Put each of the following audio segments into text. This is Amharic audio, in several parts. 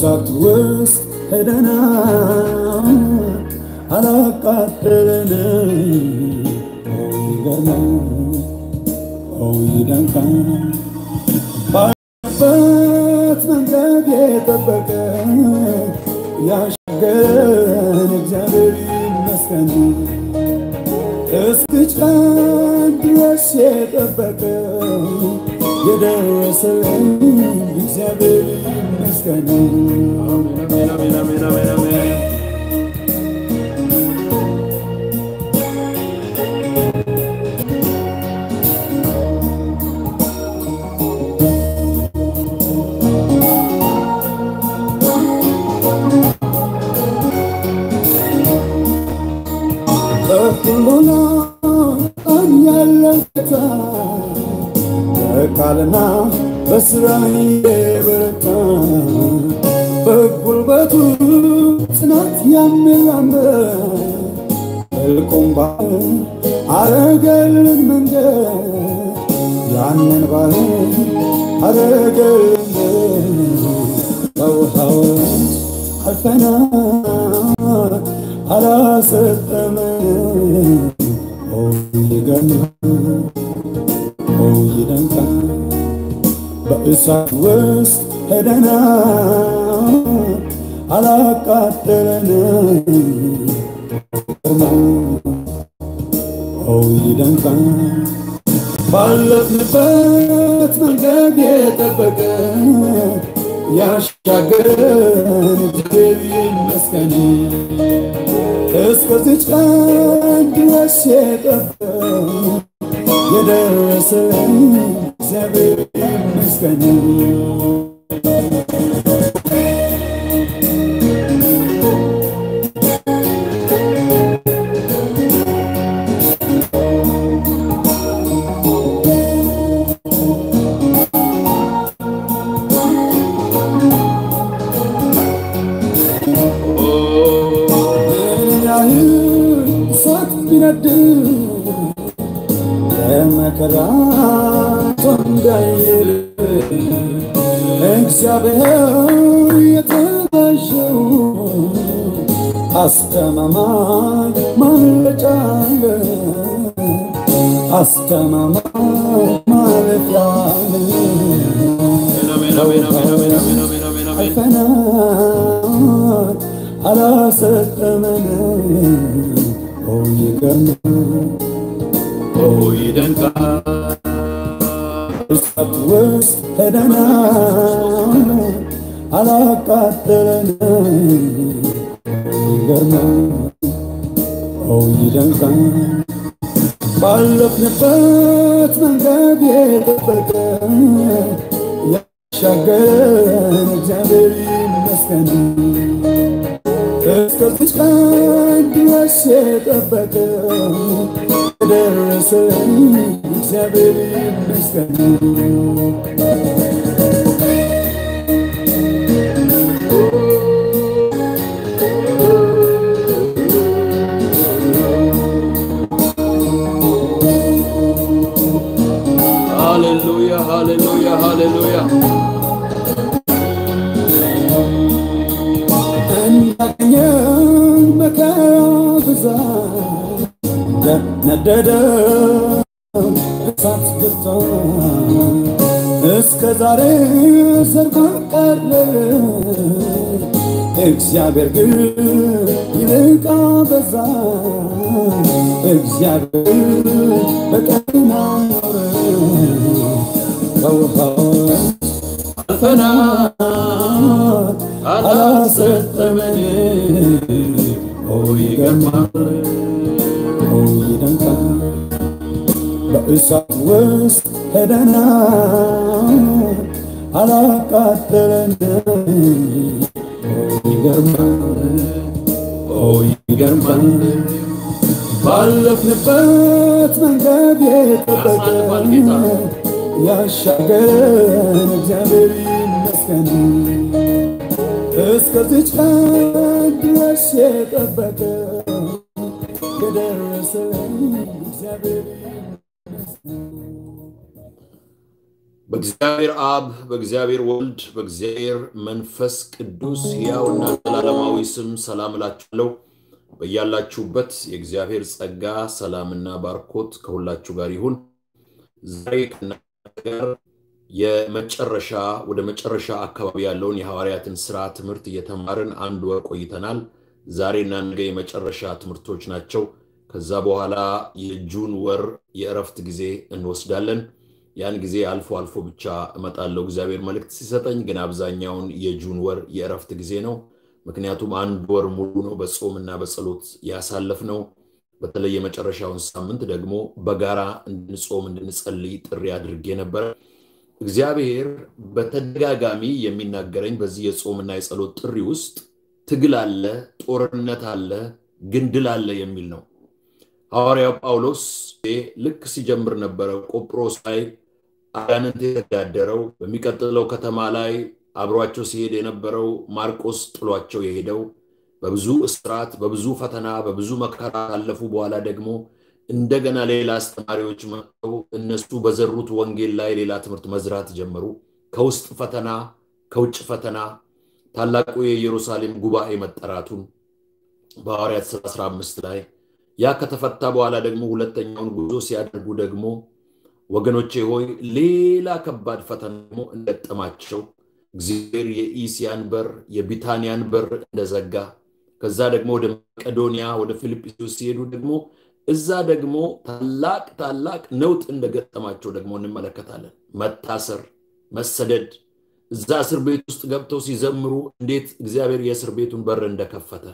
በእሳት ውስጥ ሄደና አላቃጠለን ይገርማል ይደንቃል ባለበት መንገድ የጠበቀ ያሻገረን እግዚአብሔር ይመስገን እስክጫን ድረስ የጠበቀ የደረሰልን እግዚአብሔር ይመስገን አሜን አሜን አሜን አሜን አሜን በሁሉና ያለው ጌታ በቃልና በስራ የበረታ በጉልበቱ ጽናት የሚራመድ እልቁም ባህር አረገልን መንገድ ያንን ባህር አረገልን በውሃው አልፈናል አላሰጠመን ኦ ይገርማል ኦ ይደንቃል በእሳት ውስጥ ሄደና አላቃጠለን ኦ ይደንቃል ባለፍንበት መንገድ የጠበቀ ያሻገረን እግዚአብሔር ይመስገን እስከዚች ቀን ድረስ የጠበቀ የደረሰን እግዚአብሔር ይመስገን ያህል እሳት ቢነድ ለመከራ እንዳይል እግዚአብሔር የተባሸው አስተማማኝ ማምለጫ አለ አስተማማኝ ማለፊያ አለ አሜን አሜን አሜን አሜን አሜን አሜን አሜን አሜን አልፈናል አላሰጠመን ኦ ይገርማል ኦ ይደንቃል እሳት ውስጥ ሄደና አላቃጠለን ይገርማል ኦ ይደንቃል ባለፍንበት መንገድ የጠበቀ ያሻገረን እግዚአብሔር ይመስገን እስከዚች ቀን ድረስ የጠበቀ የደረሰን እግዚአብሔር ይመስገን ሃሌሉያ ሃሌሉያ ሃሌሉያ እንዳገኘን መከራ ብዛት እንደነደደ እሳት ብርታ እስከ ዛሬ ሰርጎን ቀረረ እግዚአብሔር ግን ይልቃ በዛ እግዚአብሔር በቀና ኖረ ከውሃዎች አልፈናል አላሰጠመን ኦ ይገርማል ኦ ይደንቃል በእሳት ውስጥ ሄደና አላቃጠለን ኦ ይገርማል ኦ ይገርማል ባለፍንበት መንገድ ያሳልፋል ጌታ። የጠበቀ ያሻገረን እግዚአብሔር ይመስገን እስከዚች ቀን ድረስ የጠበቀ የደረሰን እግዚአብሔር ይመስገን። በእግዚአብሔር አብ በእግዚአብሔር ወልድ በእግዚአብሔር መንፈስ ቅዱስ ሕያውና ዘላለማዊ ስም ሰላም እላችኋለሁ። በያላችሁበት የእግዚአብሔር ጸጋ ሰላምና ባርኮት ከሁላችሁ ጋር ይሁን። ዛሬ ከእናንተ ጋር የመጨረሻ ወደ መጨረሻ አካባቢ ያለውን የሐዋርያትን ስራ ትምህርት እየተማርን አንድ ወር ቆይተናል። ዛሬና ነገ የመጨረሻ ትምህርቶች ናቸው። ከዛ በኋላ የጁን ወር የእረፍት ጊዜ እንወስዳለን። ያን ጊዜ አልፎ አልፎ ብቻ እመጣለሁ እግዚአብሔር መልእክት ሲሰጠኝ፣ ግን አብዛኛውን የጁን ወር የእረፍት ጊዜ ነው። ምክንያቱም አንድ ወር ሙሉ ነው በጾምና በጸሎት ያሳለፍ ነው። በተለይ የመጨረሻውን ሳምንት ደግሞ በጋራ እንድንጾም እንድንጸልይ ጥሪ አድርጌ ነበረ። እግዚአብሔር በተደጋጋሚ የሚናገረኝ በዚህ የጾምና የጸሎት ጥሪ ውስጥ ትግል አለ፣ ጦርነት አለ፣ ግን ድል አለ የሚል ነው። ሐዋርያው ጳውሎስ ልክ ሲጀምር ነበረ ቆጵሮስ ላይ አጋንንት የተዳደረው በሚቀጥለው ከተማ ላይ አብሯቸው ሲሄድ የነበረው ማርቆስ ጥሏቸው የሄደው በብዙ እስራት፣ በብዙ ፈተና፣ በብዙ መከራ ካለፉ በኋላ ደግሞ እንደገና ሌላ አስተማሪዎች መጥተው እነሱ በዘሩት ወንጌል ላይ ሌላ ትምህርት መዝራት ጀመሩ። ከውስጥ ፈተና፣ ከውጭ ፈተና፣ ታላቁ የኢየሩሳሌም ጉባኤ መጠራቱን በሐዋርያት ሥራ 15 ላይ ያ ከተፈታ በኋላ ደግሞ ሁለተኛውን ጉዞ ሲያደርጉ ደግሞ ወገኖቼ ሆይ ሌላ ከባድ ፈተና ደግሞ እንደጠማቸው እግዚአብሔር የኢስያን በር የቢታንያን በር እንደዘጋ ከዛ ደግሞ ወደ መቄዶንያ ወደ ፊልጵስዩስ ሲሄዱ ደግሞ እዛ ደግሞ ታላቅ ታላቅ ነውጥ እንደገጠማቸው ደግሞ እንመለከታለን። መታሰር፣ መሰደድ፣ እዛ እስር ቤት ውስጥ ገብተው ሲዘምሩ እንዴት እግዚአብሔር የእስር ቤቱን በር እንደከፈተ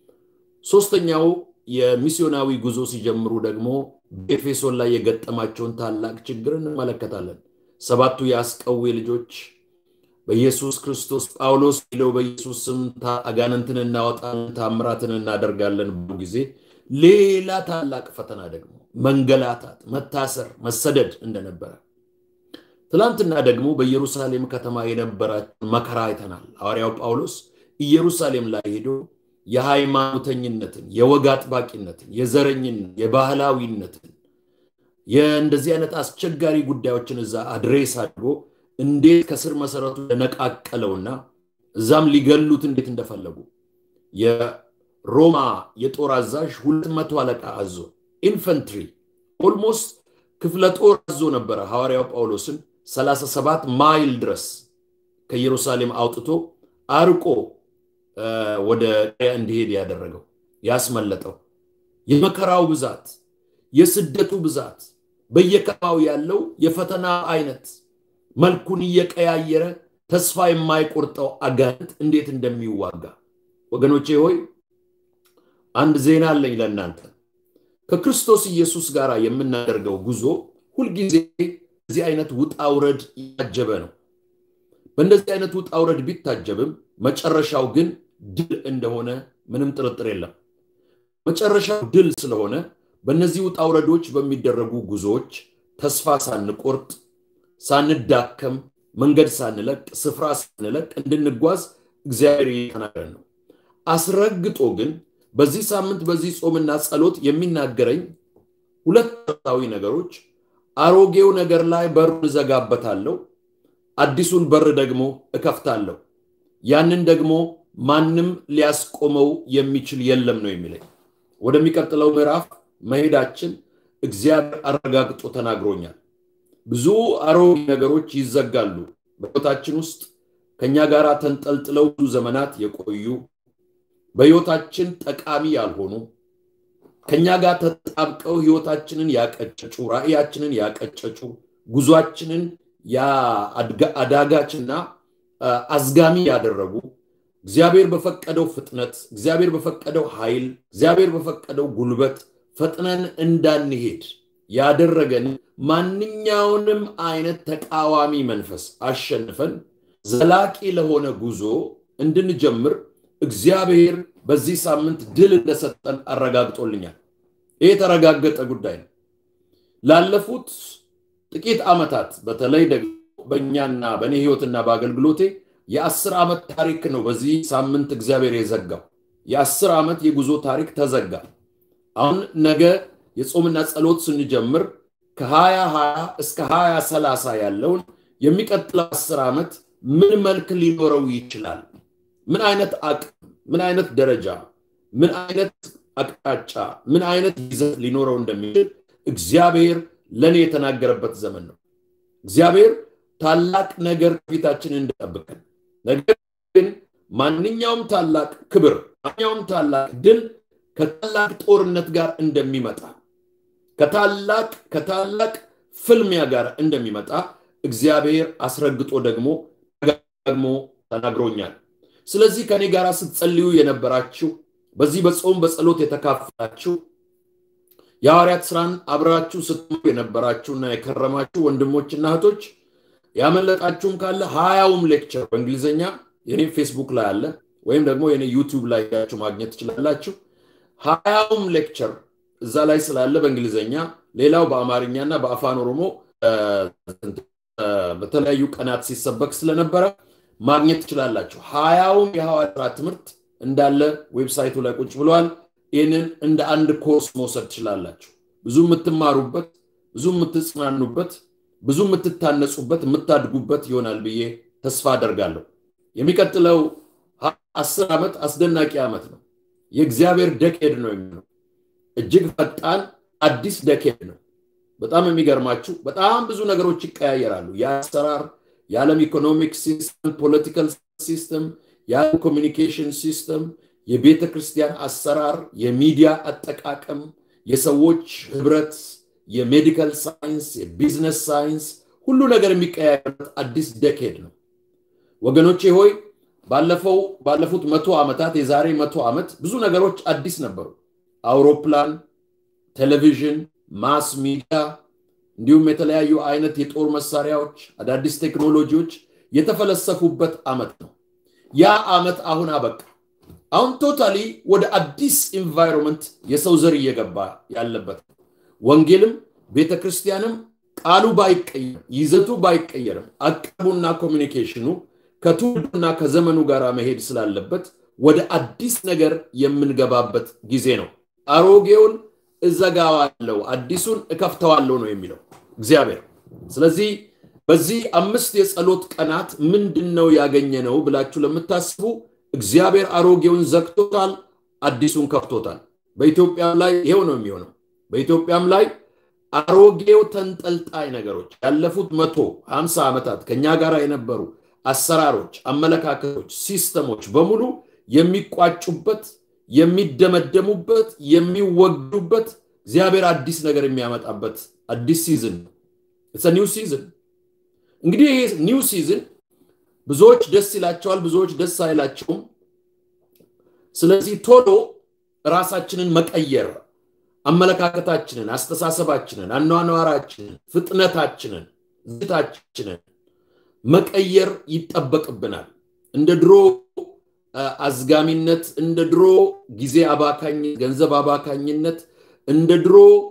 ሶስተኛው የሚስዮናዊ ጉዞ ሲጀምሩ ደግሞ በኤፌሶን ላይ የገጠማቸውን ታላቅ ችግር እንመለከታለን። ሰባቱ የአስቀዌ ልጆች በኢየሱስ ክርስቶስ ጳውሎስ ሄደው በኢየሱስ ስም አጋንንትን እናወጣለን ታምራትን እናደርጋለን ብዙ ጊዜ ሌላ ታላቅ ፈተና ደግሞ መንገላታት፣ መታሰር፣ መሰደድ እንደነበረ ትናንትና ደግሞ በኢየሩሳሌም ከተማ የነበራቸውን መከራ አይተናል። ሐዋርያው ጳውሎስ ኢየሩሳሌም ላይ ሄዶ የሃይማኖተኝነትን፣ የወግ አጥባቂነትን፣ የዘረኝነት፣ የባህላዊነትን የእንደዚህ አይነት አስቸጋሪ ጉዳዮችን እዛ አድሬስ አድርጎ እንዴት ከስር መሰረቱ ለነቃቀለውና እዛም ሊገሉት እንዴት እንደፈለጉ የሮማ የጦር አዛዥ ሁለት መቶ አለቃ አዞ ኢንፈንትሪ ኦልሞስት ክፍለ ጦር አዞ ነበረ ሐዋርያው ጳውሎስን 37 ማይል ድረስ ከኢየሩሳሌም አውጥቶ አርቆ ወደ እንዲሄድ ያደረገው ያስመለጠው የመከራው ብዛት የስደቱ ብዛት በየከባው ያለው የፈተና አይነት መልኩን እየቀያየረ ተስፋ የማይቆርጠው አጋንንት እንዴት እንደሚዋጋ ወገኖቼ ሆይ አንድ ዜና አለኝ ለእናንተ። ከክርስቶስ ኢየሱስ ጋር የምናደርገው ጉዞ ሁልጊዜ እዚህ አይነት ውጣ ውረድ ያጀበ ነው። በእንደዚህ አይነት ውጣ ውረድ ቢታጀብም መጨረሻው ግን ድል እንደሆነ ምንም ጥርጥር የለም። መጨረሻው ድል ስለሆነ በእነዚህ ውጣ ውረዶች በሚደረጉ ጉዞዎች ተስፋ ሳንቆርጥ፣ ሳንዳከም፣ መንገድ ሳንለቅ፣ ስፍራ ሳንለቅ እንድንጓዝ እግዚአብሔር እየተናገረን ነው። አስረግጦ ግን በዚህ ሳምንት በዚህ ጾምና ጸሎት የሚናገረኝ ሁለት መሰረታዊ ነገሮች፣ አሮጌው ነገር ላይ በሩን እዘጋበታለሁ፣ አዲሱን በር ደግሞ እከፍታለሁ። ያንን ደግሞ ማንም ሊያስቆመው የሚችል የለም ነው የሚለኝ። ወደሚቀጥለው ምዕራፍ መሄዳችን እግዚአብሔር አረጋግጦ ተናግሮኛል። ብዙ አሮጌ ነገሮች ይዘጋሉ በሕይወታችን ውስጥ ከእኛ ጋር ተንጠልጥለው ብዙ ዘመናት የቆዩ በሕይወታችን ጠቃሚ ያልሆኑ ከእኛ ጋር ተጣብቀው ሕይወታችንን ያቀጨጩ ራእያችንን ያቀጨጩ ጉዟችንን አዳጋችና አዝጋሚ ያደረጉ እግዚአብሔር በፈቀደው ፍጥነት፣ እግዚአብሔር በፈቀደው ኃይል፣ እግዚአብሔር በፈቀደው ጉልበት ፈጥነን እንዳንሄድ ያደረገን ማንኛውንም አይነት ተቃዋሚ መንፈስ አሸንፈን ዘላቂ ለሆነ ጉዞ እንድንጀምር እግዚአብሔር በዚህ ሳምንት ድል እንደሰጠን አረጋግጦልኛል። ይህ የተረጋገጠ ጉዳይ ነው። ላለፉት ጥቂት ዓመታት በተለይ ደግሞ በእኛና በእኔ ህይወትና በአገልግሎቴ የአስር ዓመት ታሪክ ነው በዚህ ሳምንት እግዚአብሔር የዘጋው። የአስር ዓመት የጉዞ ታሪክ ተዘጋ። አሁን ነገ የጾምና ጸሎት ስንጀምር ከሀያ ሀያ እስከ ሀያ ሰላሳ ያለውን የሚቀጥለው አስር ዓመት ምን መልክ ሊኖረው ይችላል? ምን አይነት አቅም፣ ምን አይነት ደረጃ፣ ምን አይነት አቅጣጫ፣ ምን አይነት ይዘት ሊኖረው እንደሚችል እግዚአብሔር ለእኔ የተናገረበት ዘመን ነው። እግዚአብሔር ታላቅ ነገር ፊታችን እንድጠብቀን ነገር ግን ማንኛውም ታላቅ ክብር፣ ማንኛውም ታላቅ ድል ከታላቅ ጦርነት ጋር እንደሚመጣ ከታላቅ ከታላቅ ፍልሚያ ጋር እንደሚመጣ እግዚአብሔር አስረግጦ ደግሞ ደግሞ ተናግሮኛል። ስለዚህ ከኔ ጋር ስትጸልዩ የነበራችሁ በዚህ በጾም በጸሎት የተካፈላችሁ የሐዋርያት ስራን አብራችሁ ስትመሩ የነበራችሁና የከረማችሁ ወንድሞችና እህቶች ያመለጣችሁም ካለ ሀያውም ሌክቸር በእንግሊዝኛ የኔ ፌስቡክ ላይ አለ ወይም ደግሞ የኔ ዩቲዩብ ላይ ያችሁ ማግኘት ትችላላችሁ። ሀያውም ሌክቸር እዛ ላይ ስላለ በእንግሊዝኛ ሌላው በአማርኛና በአፋን ኦሮሞ በተለያዩ ቀናት ሲሰበክ ስለነበረ ማግኘት ትችላላችሁ። ሀያውም የሐዋርያት ስራ ትምህርት እንዳለ ዌብሳይቱ ላይ ቁጭ ብለዋል። ይህንን እንደ አንድ ኮርስ መውሰድ ትችላላችሁ። ብዙ የምትማሩበት፣ ብዙ የምትጽናኑበት፣ ብዙ የምትታነጹበት፣ የምታድጉበት ይሆናል ብዬ ተስፋ አደርጋለሁ። የሚቀጥለው አስር ዓመት አስደናቂ ዓመት ነው። የእግዚአብሔር ደኬድ ነው የሚሆነው። እጅግ ፈጣን አዲስ ደኬድ ነው። በጣም የሚገርማችሁ በጣም ብዙ ነገሮች ይቀያየራሉ። የአሰራር የዓለም ኢኮኖሚክ ሲስተም፣ ፖለቲካል ሲስተም፣ የዓለም ኮሚኒኬሽን ሲስተም፣ የቤተ ክርስቲያን አሰራር፣ የሚዲያ አጠቃቀም፣ የሰዎች ህብረት፣ የሜዲካል ሳይንስ፣ የቢዝነስ ሳይንስ ሁሉ ነገር የሚቀያየርበት አዲስ ደኬድ ነው። ወገኖቼ ሆይ ባለፈው ባለፉት መቶ ዓመታት የዛሬ መቶ ዓመት ብዙ ነገሮች አዲስ ነበሩ። አውሮፕላን፣ ቴሌቪዥን፣ ማስ ሚዲያ እንዲሁም የተለያዩ አይነት የጦር መሳሪያዎች፣ አዳዲስ ቴክኖሎጂዎች የተፈለሰፉበት ዓመት ነው። ያ ዓመት አሁን አበቃ። አሁን ቶታሊ ወደ አዲስ ኢንቫይሮንመንት የሰው ዘር እየገባ ያለበት ነው። ወንጌልም ቤተ ክርስቲያንም ቃሉ ባይቀየርም ይዘቱ ባይቀየርም አቀቡና ኮሚኒኬሽኑ ከትውልዱና ከዘመኑ ጋር መሄድ ስላለበት ወደ አዲስ ነገር የምንገባበት ጊዜ ነው። አሮጌውን እዘጋዋለሁ፣ አዲሱን እከፍተዋለሁ ነው የሚለው እግዚአብሔር። ስለዚህ በዚህ አምስት የጸሎት ቀናት ምንድን ነው ያገኘ ነው ብላችሁ ለምታስቡ እግዚአብሔር አሮጌውን ዘግቶታል፣ አዲሱን ከፍቶታል። በኢትዮጵያም ላይ ይሄው ነው የሚሆነው። በኢትዮጵያም ላይ አሮጌው ተንጠልጣይ ነገሮች ያለፉት መቶ ሀምሳ ዓመታት ከኛ ጋር የነበሩ አሰራሮች፣ አመለካከቶች፣ ሲስተሞች በሙሉ የሚቋጩበት፣ የሚደመደሙበት፣ የሚወግዱበት እግዚአብሔር አዲስ ነገር የሚያመጣበት አዲስ ሲዝን ነው። ኒው ሲዝን። እንግዲህ ይሄ ኒው ሲዝን ብዙዎች ደስ ይላቸዋል፣ ብዙዎች ደስ አይላቸውም። ስለዚህ ቶሎ ራሳችንን መቀየር አመለካከታችንን፣ አስተሳሰባችንን፣ አኗኗራችንን፣ ፍጥነታችንን፣ ዝታችንን መቀየር ይጠበቅብናል። እንደ ድሮ አዝጋሚነት፣ እንደ ድሮ ጊዜ አባካኝነት፣ ገንዘብ አባካኝነት፣ እንደ ድሮ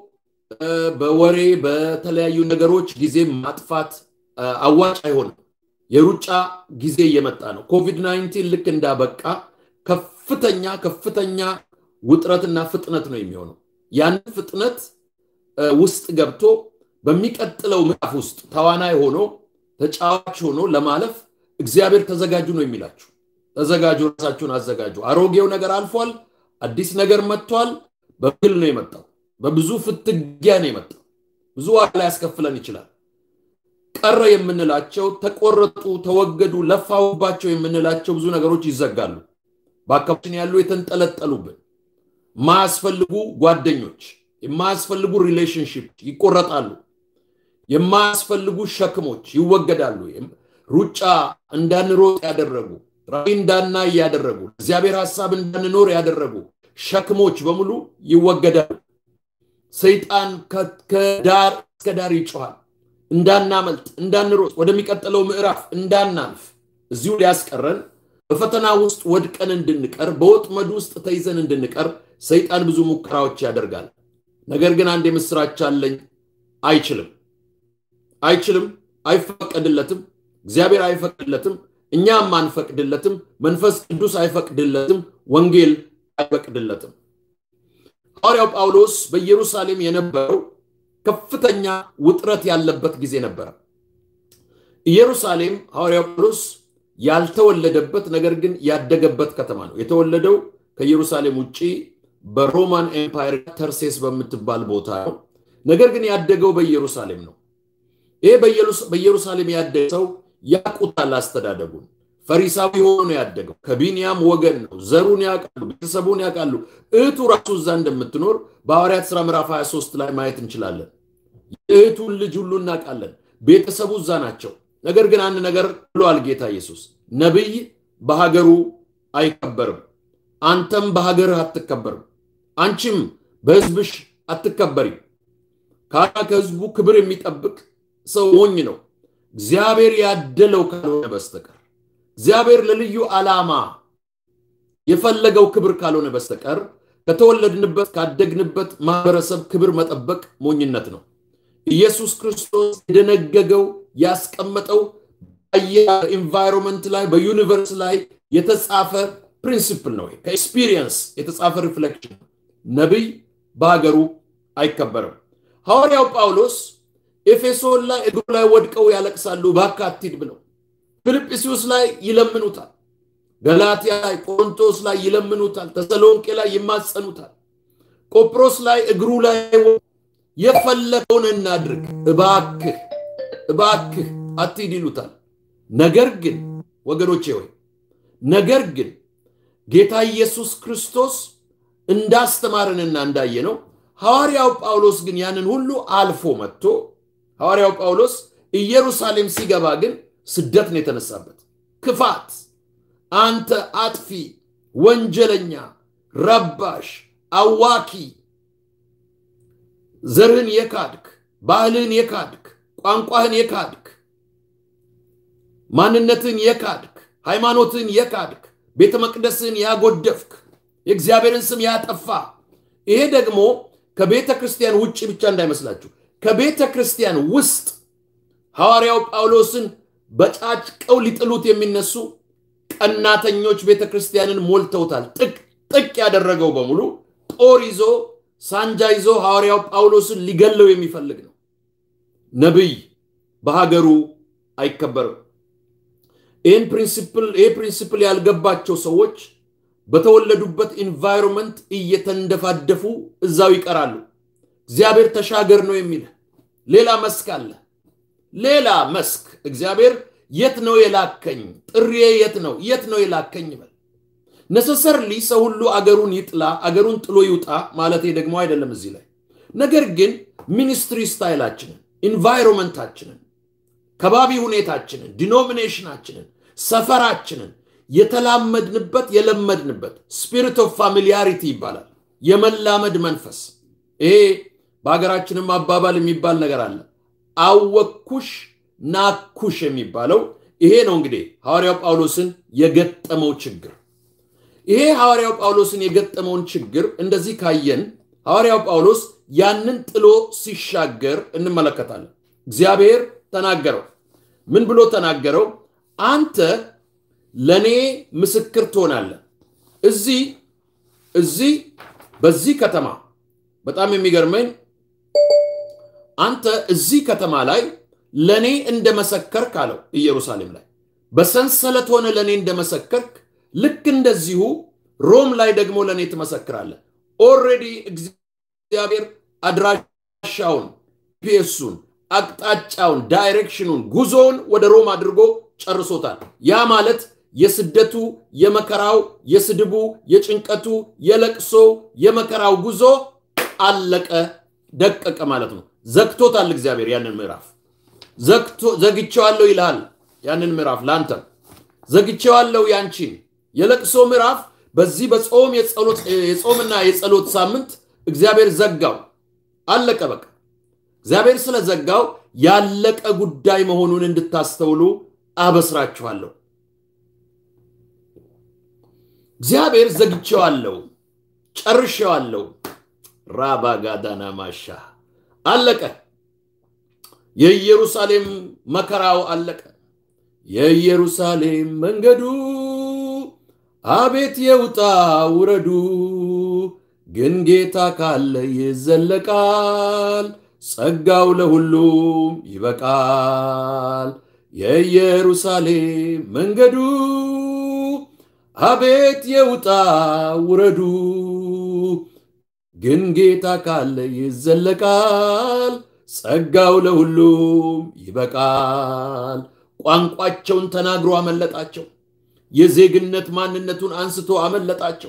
በወሬ በተለያዩ ነገሮች ጊዜ ማጥፋት አዋጭ አይሆንም። የሩጫ ጊዜ እየመጣ ነው። ኮቪድ 19 ልክ እንዳበቃ ከፍተኛ ከፍተኛ ውጥረትና ፍጥነት ነው የሚሆነው። ያንን ፍጥነት ውስጥ ገብቶ በሚቀጥለው ምዕራፍ ውስጥ ተዋናይ ሆኖ ተጫዋች ሆኖ ለማለፍ እግዚአብሔር ተዘጋጁ ነው የሚላችሁ። ተዘጋጁ፣ ራሳችሁን አዘጋጁ። አሮጌው ነገር አልፏል፣ አዲስ ነገር መጥቷል። በግል ነው የመጣው። በብዙ ፍትጊያ ነው የመጣው። ብዙ ዋጋ ሊያስከፍለን ይችላል። ቀረ የምንላቸው ተቆረጡ፣ ተወገዱ፣ ለፋውባቸው የምንላቸው ብዙ ነገሮች ይዘጋሉ። በአካባቢችን ያሉ የተንጠለጠሉብን የማያስፈልጉ ጓደኞች፣ የማያስፈልጉ ሪሌሽንሽፕ ይቆረጣሉ። የማያስፈልጉ ሸክሞች ይወገዳሉ። ሩጫ እንዳንሮጥ ያደረጉ ራዕይ እንዳናይ ያደረጉ እግዚአብሔር ሀሳብ እንዳንኖር ያደረጉ ሸክሞች በሙሉ ይወገዳሉ። ሰይጣን ከዳር እስከ ዳር ይጮኋል። እንዳናመልጥ፣ እንዳንሮጥ፣ ወደሚቀጥለው ምዕራፍ እንዳናልፍ እዚሁ ሊያስቀረን በፈተና ውስጥ ወድቀን እንድንቀር በወጥመድ ውስጥ ተይዘን እንድንቀር ሰይጣን ብዙ ሙከራዎች ያደርጋል። ነገር ግን አንድ የምስራች አለኝ። አይችልም፣ አይችልም፣ አይፈቀድለትም። እግዚአብሔር አይፈቅድለትም፣ እኛም አንፈቅድለትም፣ መንፈስ ቅዱስ አይፈቅድለትም፣ ወንጌል አይፈቅድለትም። ሐዋርያው ጳውሎስ በኢየሩሳሌም የነበረው ከፍተኛ ውጥረት ያለበት ጊዜ ነበረ። ኢየሩሳሌም ሐዋርያው ጳውሎስ ያልተወለደበት ነገር ግን ያደገበት ከተማ ነው። የተወለደው ከኢየሩሳሌም ውጭ በሮማን ኤምፓየር ተርሴስ በምትባል ቦታ ነው። ነገር ግን ያደገው በኢየሩሳሌም ነው። ይሄ በኢየሩሳሌም ያደገ ሰው ያውቁታል አስተዳደጉን። ፈሪሳዊ ሆኖ ነው ያደገው። ከቢንያም ወገን ነው። ዘሩን ያውቃሉ፣ ቤተሰቡን ያውቃሉ። እህቱ ራሱ እዛ እንደምትኖር በሐዋርያት ሥራ ምዕራፍ 23 ላይ ማየት እንችላለን። የእህቱን ልጅ ሁሉ እናውቃለን። ቤተሰቡ እዛ ናቸው። ነገር ግን አንድ ነገር ብሏል ጌታ ኢየሱስ፣ ነቢይ በሀገሩ አይከበርም፣ አንተም በሀገርህ አትከበርም፣ አንቺም በሕዝብሽ አትከበሪም። ካራ ከሕዝቡ ክብር የሚጠብቅ ሰው ሞኝ ነው፣ እግዚአብሔር ያደለው ካልሆነ በስተቀር እግዚአብሔር ለልዩ ዓላማ የፈለገው ክብር ካልሆነ በስተቀር ከተወለድንበት ካደግንበት ማህበረሰብ ክብር መጠበቅ ሞኝነት ነው። ኢየሱስ ክርስቶስ የደነገገው ያስቀመጠው በኢንቫይሮንመንት ላይ በዩኒቨርስ ላይ የተጻፈ ፕሪንሲፕል ነው። ከኤክስፒሪየንስ የተጻፈ ሪፍሌክሽን። ነቢይ በሀገሩ አይከበርም። ሐዋርያው ጳውሎስ ኤፌሶን ላይ እግሩ ላይ ወድቀው ያለቅሳሉ፣ እባክህ አትሂድ ብለው ፊልጵስዩስ ላይ ይለምኑታል። ገላትያ ላይ፣ ቆሮንቶስ ላይ ይለምኑታል። ተሰሎንቄ ላይ ይማጸኑታል። ቆጵሮስ ላይ እግሩ ላይ የፈለገውን እናድርግ፣ እባክህ እባክህ አትሂድ ይሉታል። ነገር ግን ወገኖቼ ሆይ ነገር ግን ጌታ ኢየሱስ ክርስቶስ እንዳስተማረንና እንዳየነው ሐዋርያው ጳውሎስ ግን ያንን ሁሉ አልፎ መጥቶ ሐዋርያው ጳውሎስ ኢየሩሳሌም ሲገባ ግን ስደት ነው የተነሳበት። ክፋት፣ አንተ አጥፊ፣ ወንጀለኛ፣ ረባሽ፣ አዋኪ፣ ዘርህን የካድክ፣ ባህልህን የካድክ፣ ቋንቋህን የካድክ፣ ማንነትን የካድክ፣ ሃይማኖትን የካድክ፣ ቤተ መቅደስን ያጎደፍክ፣ የእግዚአብሔርን ስም ያጠፋ ይሄ ደግሞ ከቤተ ክርስቲያን ውጭ ብቻ እንዳይመስላችሁ ከቤተ ክርስቲያን ውስጥ ሐዋርያው ጳውሎስን በጫጭቀው ሊጥሉት የሚነሱ ቀናተኞች ቤተ ክርስቲያንን ሞልተውታል። ጥቅ ጥቅ ያደረገው በሙሉ ጦር ይዞ ሳንጃ ይዞ ሐዋርያው ጳውሎስን ሊገለው የሚፈልግ ነው። ነቢይ በሀገሩ አይከበርም። ይህን ፕሪንሲፕል ይህ ፕሪንሲፕል ያልገባቸው ሰዎች በተወለዱበት ኢንቫይሮንመንት እየተንደፋደፉ እዛው ይቀራሉ። እግዚአብሔር ተሻገር ነው የሚልህ ሌላ መስክ አለ። ሌላ መስክ እግዚአብሔር የት ነው የላከኝ? ጥሪዬ የት ነው? የት ነው የላከኝ ይበል። ነሰሰርሊ ሰው ሁሉ አገሩን ይጥላ፣ አገሩን ጥሎ ይውጣ ማለት ደግሞ አይደለም እዚህ ላይ። ነገር ግን ሚኒስትሪ ስታይላችንን፣ ኢንቫይሮንመንታችንን፣ ከባቢ ሁኔታችንን፣ ዲኖሚኔሽናችንን፣ ሰፈራችንን የተላመድንበት የለመድንበት ስፒሪት ኦፍ ፋሚሊያሪቲ ይባላል። የመላመድ መንፈስ ይሄ በሀገራችንም አባባል የሚባል ነገር አለ። አወኩሽ ናኩሽ የሚባለው ይሄ ነው። እንግዲህ ሐዋርያው ጳውሎስን የገጠመው ችግር ይሄ ሐዋርያው ጳውሎስን የገጠመውን ችግር እንደዚህ ካየን ሐዋርያው ጳውሎስ ያንን ጥሎ ሲሻገር እንመለከታለን። እግዚአብሔር ተናገረው። ምን ብሎ ተናገረው? አንተ ለእኔ ምስክር ትሆናለህ። እዚህ እዚህ በዚህ ከተማ በጣም የሚገርመኝ አንተ እዚህ ከተማ ላይ ለእኔ እንደመሰከርክ አለው። ኢየሩሳሌም ላይ በሰንሰለት ሆነ ለእኔ እንደመሰከርክ ልክ እንደዚሁ ሮም ላይ ደግሞ ለእኔ ትመሰክራለህ። ኦልሬዲ እግዚአብሔር አድራሻውን፣ ፒኤሱን፣ አቅጣጫውን፣ ዳይሬክሽኑን፣ ጉዞውን ወደ ሮም አድርጎ ጨርሶታል። ያ ማለት የስደቱ፣ የመከራው፣ የስድቡ፣ የጭንቀቱ፣ የለቅሶ፣ የመከራው ጉዞ አለቀ፣ ደቀቀ ማለት ነው። ዘግቶታል እግዚአብሔር ያንን ምዕራፍ ዘግቼዋለሁ ይልሃል። ያንን ምዕራፍ ለአንተም ዘግቼዋለሁ ያንቺን የለቅሶ ምዕራፍ በዚህ በጾም የጾምና የጸሎት ሳምንት እግዚአብሔር ዘጋው። አለቀ በቃ። እግዚአብሔር ስለዘጋው ያለቀ ጉዳይ መሆኑን እንድታስተውሉ አበስራችኋለሁ። እግዚአብሔር ዘግቼዋለሁ፣ ጨርሼዋለሁ። ራባ ጋዳና ማሻ አለቀ። የኢየሩሳሌም መከራው አለቀ። የኢየሩሳሌም መንገዱ አቤት የውጣ ውረዱ፣ ግን ጌታ ካለ ይዘለቃል፣ ጸጋው ለሁሉም ይበቃል። የኢየሩሳሌም መንገዱ አቤት የውጣ ውረዱ ግን ጌታ ካለ ይዘለቃል ጸጋው ለሁሉም ይበቃል ቋንቋቸውን ተናግሮ አመለጣቸው የዜግነት ማንነቱን አንስቶ አመለጣቸው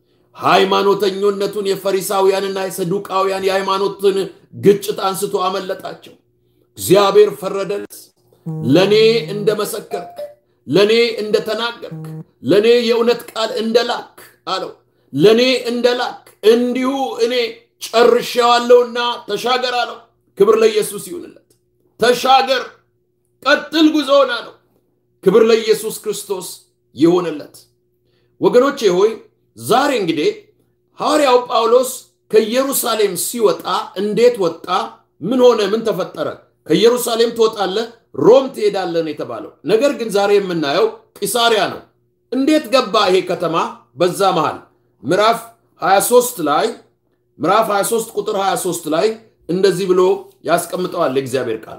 ሃይማኖተኞነቱን የፈሪሳውያንና የሰዱቃውያን የሃይማኖትን ግጭት አንስቶ አመለጣቸው እግዚአብሔር ፈረደለት ለእኔ እንደመሰከርክ ለእኔ እንደተናገርክ ለእኔ የእውነት ቃል እንደላክ አለው ለእኔ እንደላክ እንዲሁ እኔ ጨርሼዋለሁና ተሻገር አለው ክብር ለኢየሱስ ይሁንለት ተሻገር ቀጥል ጉዞውን አለው ክብር ለኢየሱስ ክርስቶስ ይሆንለት ወገኖቼ ሆይ ዛሬ እንግዲህ ሐዋርያው ጳውሎስ ከኢየሩሳሌም ሲወጣ እንዴት ወጣ ምን ሆነ ምን ተፈጠረ ከኢየሩሳሌም ትወጣለህ ሮም ትሄዳለን የተባለው ነገር ግን ዛሬ የምናየው ቂሳሪያ ነው እንዴት ገባ ይሄ ከተማ በዛ መሃል ምዕራፍ 23 ላይ ምዕራፍ 23 ቁጥር 23 ላይ እንደዚህ ብሎ ያስቀምጠዋል የእግዚአብሔር ቃል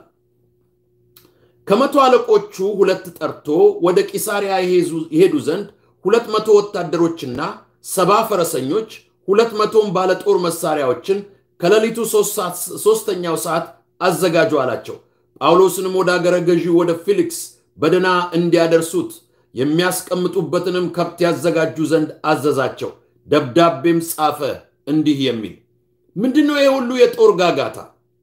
ከመቶ አለቆቹ ሁለት ጠርቶ ወደ ቂሳሪያ ይሄዱ ዘንድ ሁለት መቶ ወታደሮችና ሰባ ፈረሰኞች ሁለት መቶም ባለጦር መሳሪያዎችን ከሌሊቱ ሶስተኛው ሰዓት አዘጋጁ አላቸው ጳውሎስንም ወደ አገረ ገዢ ወደ ፊሊክስ በደና እንዲያደርሱት የሚያስቀምጡበትንም ከብት ያዘጋጁ ዘንድ አዘዛቸው ደብዳቤም ጻፈ እንዲህ የሚል ምንድን ነው ይሄ ሁሉ የጦር ጋጋታ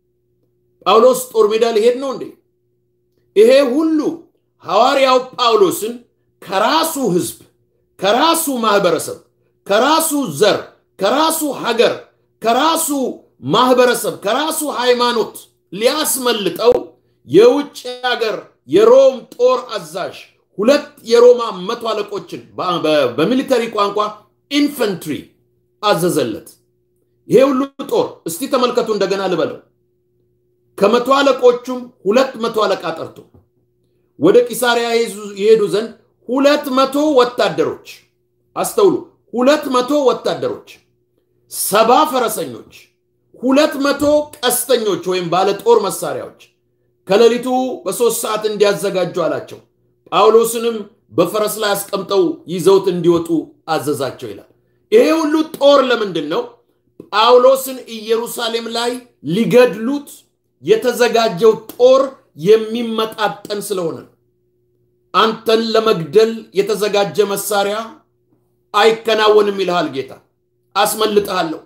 ጳውሎስ ጦር ሜዳ ሊሄድ ነው እንዴ ይሄ ሁሉ ሐዋርያው ጳውሎስን ከራሱ ህዝብ ከራሱ ማህበረሰብ ከራሱ ዘር ከራሱ ሀገር ከራሱ ማህበረሰብ ከራሱ ሃይማኖት ሊያስመልጠው የውጭ ሀገር የሮም ጦር አዛዥ ሁለት የሮማ መቶ አለቆችን በሚሊተሪ ቋንቋ ኢንፈንትሪ አዘዘለት ይሄ ሁሉ ጦር እስቲ ተመልከቱ እንደገና ልበለው ከመቶ አለቆቹም ሁለት መቶ አለቃ ጠርቶ ወደ ቂሳሪያ ይሄዱ ዘንድ ሁለት መቶ ወታደሮች አስተውሉ ሁለት መቶ ወታደሮች ሰባ ፈረሰኞች ሁለት መቶ ቀስተኞች ወይም ባለ ጦር መሳሪያዎች ከሌሊቱ በሦስት ሰዓት እንዲያዘጋጁ አላቸው ጳውሎስንም በፈረስ ላይ አስቀምጠው ይዘውት እንዲወጡ አዘዛቸው ይላል ይሄ ሁሉ ጦር ለምንድን ነው ጳውሎስን ኢየሩሳሌም ላይ ሊገድሉት የተዘጋጀው ጦር የሚመጣጠን ስለሆነ አንተን ለመግደል የተዘጋጀ መሳሪያ አይከናወንም ይልሃል ጌታ አስመልጥሃለሁ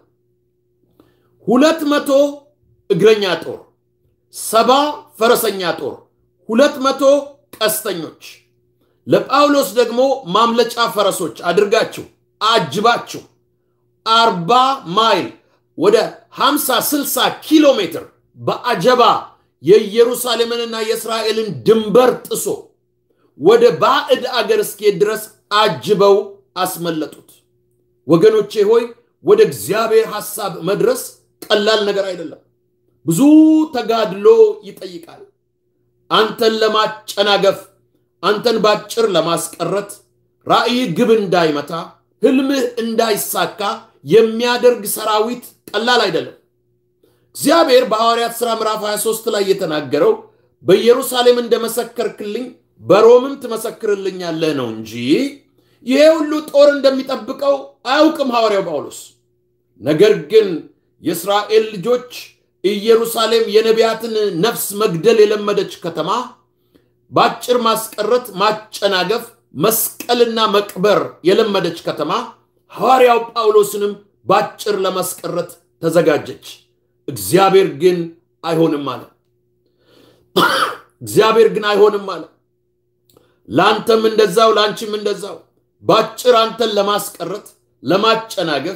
ሁለት መቶ እግረኛ ጦር ሰባ ፈረሰኛ ጦር ሁለት መቶ ቀስተኞች ለጳውሎስ ደግሞ ማምለጫ ፈረሶች አድርጋችሁ አጅባችሁ አርባ ማይል ወደ 50 60 ኪሎ ሜትር በአጀባ የኢየሩሳሌምንና የእስራኤልን ድንበር ጥሶ ወደ ባዕድ አገር እስኪሄድ ድረስ አጅበው አስመለጡት ወገኖቼ ሆይ ወደ እግዚአብሔር ሐሳብ መድረስ ቀላል ነገር አይደለም ብዙ ተጋድሎ ይጠይቃል አንተን ለማጨናገፍ አንተን ባጭር ለማስቀረት ራእይ ግብ እንዳይመታ ህልምህ እንዳይሳካ የሚያደርግ ሰራዊት ቀላል አይደለም እግዚአብሔር በሐዋርያት ሥራ ምዕራፍ 23 ላይ የተናገረው በኢየሩሳሌም እንደመሰከርክልኝ በሮምም ትመሰክርልኛለህ ነው እንጂ ይሄ ሁሉ ጦር እንደሚጠብቀው አያውቅም ሐዋርያው ጳውሎስ ነገር ግን የእስራኤል ልጆች ኢየሩሳሌም የነቢያትን ነፍስ መግደል የለመደች ከተማ በአጭር ማስቀረት ማጨናገፍ መስቀልና መቅበር የለመደች ከተማ ሐዋርያው ጳውሎስንም በአጭር ለማስቀረት ተዘጋጀች እግዚአብሔር ግን አይሆንም አለ እግዚአብሔር ግን አይሆንም አለ ለአንተም እንደዛው ለአንቺም እንደዛው በአጭር አንተን ለማስቀረት ለማጨናገፍ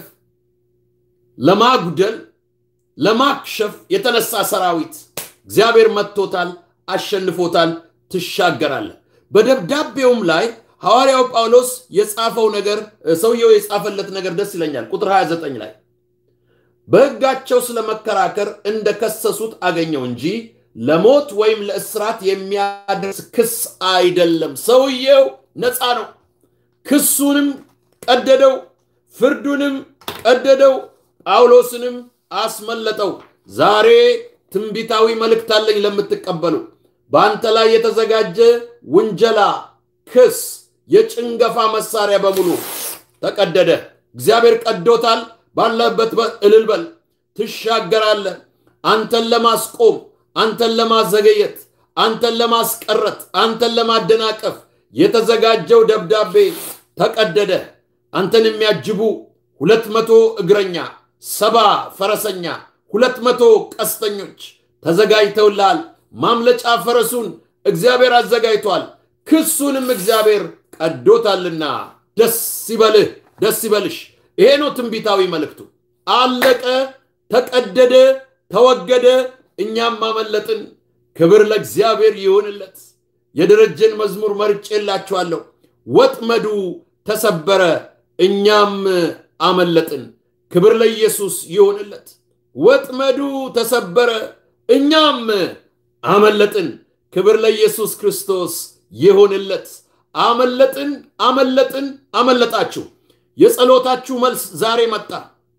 ለማጉደል ለማክሸፍ የተነሳ ሰራዊት እግዚአብሔር መጥቶታል አሸንፎታል ትሻገራለ በደብዳቤውም ላይ ሐዋርያው ጳውሎስ የጻፈው ነገር ሰውየው የጻፈለት ነገር ደስ ይለኛል ቁጥር 29 ላይ በሕጋቸው ስለመከራከር እንደከሰሱት አገኘው እንጂ ለሞት ወይም ለእስራት የሚያደርስ ክስ አይደለም ሰውየው ነፃ ነው ክሱንም ቀደደው ፍርዱንም ቀደደው ጳውሎስንም አስመለጠው ዛሬ ትንቢታዊ መልእክት አለኝ ለምትቀበሉ በአንተ ላይ የተዘጋጀ ውንጀላ፣ ክስ፣ የጭንገፋ መሳሪያ በሙሉ ተቀደደ። እግዚአብሔር ቀዶታል። ባለበት እልል በል። ትሻገራለህ። አንተን ለማስቆም፣ አንተን ለማዘገየት፣ አንተን ለማስቀረት፣ አንተን ለማደናቀፍ የተዘጋጀው ደብዳቤ ተቀደደ። አንተን የሚያጅቡ ሁለት መቶ እግረኛ፣ ሰባ ፈረሰኛ፣ ሁለት መቶ ቀስተኞች ተዘጋጅተውልሃል። ማምለጫ ፈረሱን እግዚአብሔር አዘጋጅቷል። ክሱንም እግዚአብሔር ቀዶታልና ደስ ይበልህ፣ ደስ ይበልሽ። ይሄ ነው ትንቢታዊ መልእክቱ። አለቀ፣ ተቀደደ፣ ተወገደ፣ እኛም አመለጥን። ክብር ለእግዚአብሔር ይሁንለት። የደረጀን መዝሙር መርጬላችኋለሁ። ወጥመዱ ተሰበረ፣ እኛም አመለጥን። ክብር ለኢየሱስ ይሁንለት። ወጥመዱ ተሰበረ፣ እኛም አመለጥን። ክብር ለኢየሱስ ክርስቶስ ይሁንለት። አመለጥን፣ አመለጥን፣ አመለጣችሁ። የጸሎታችሁ መልስ ዛሬ መጣ።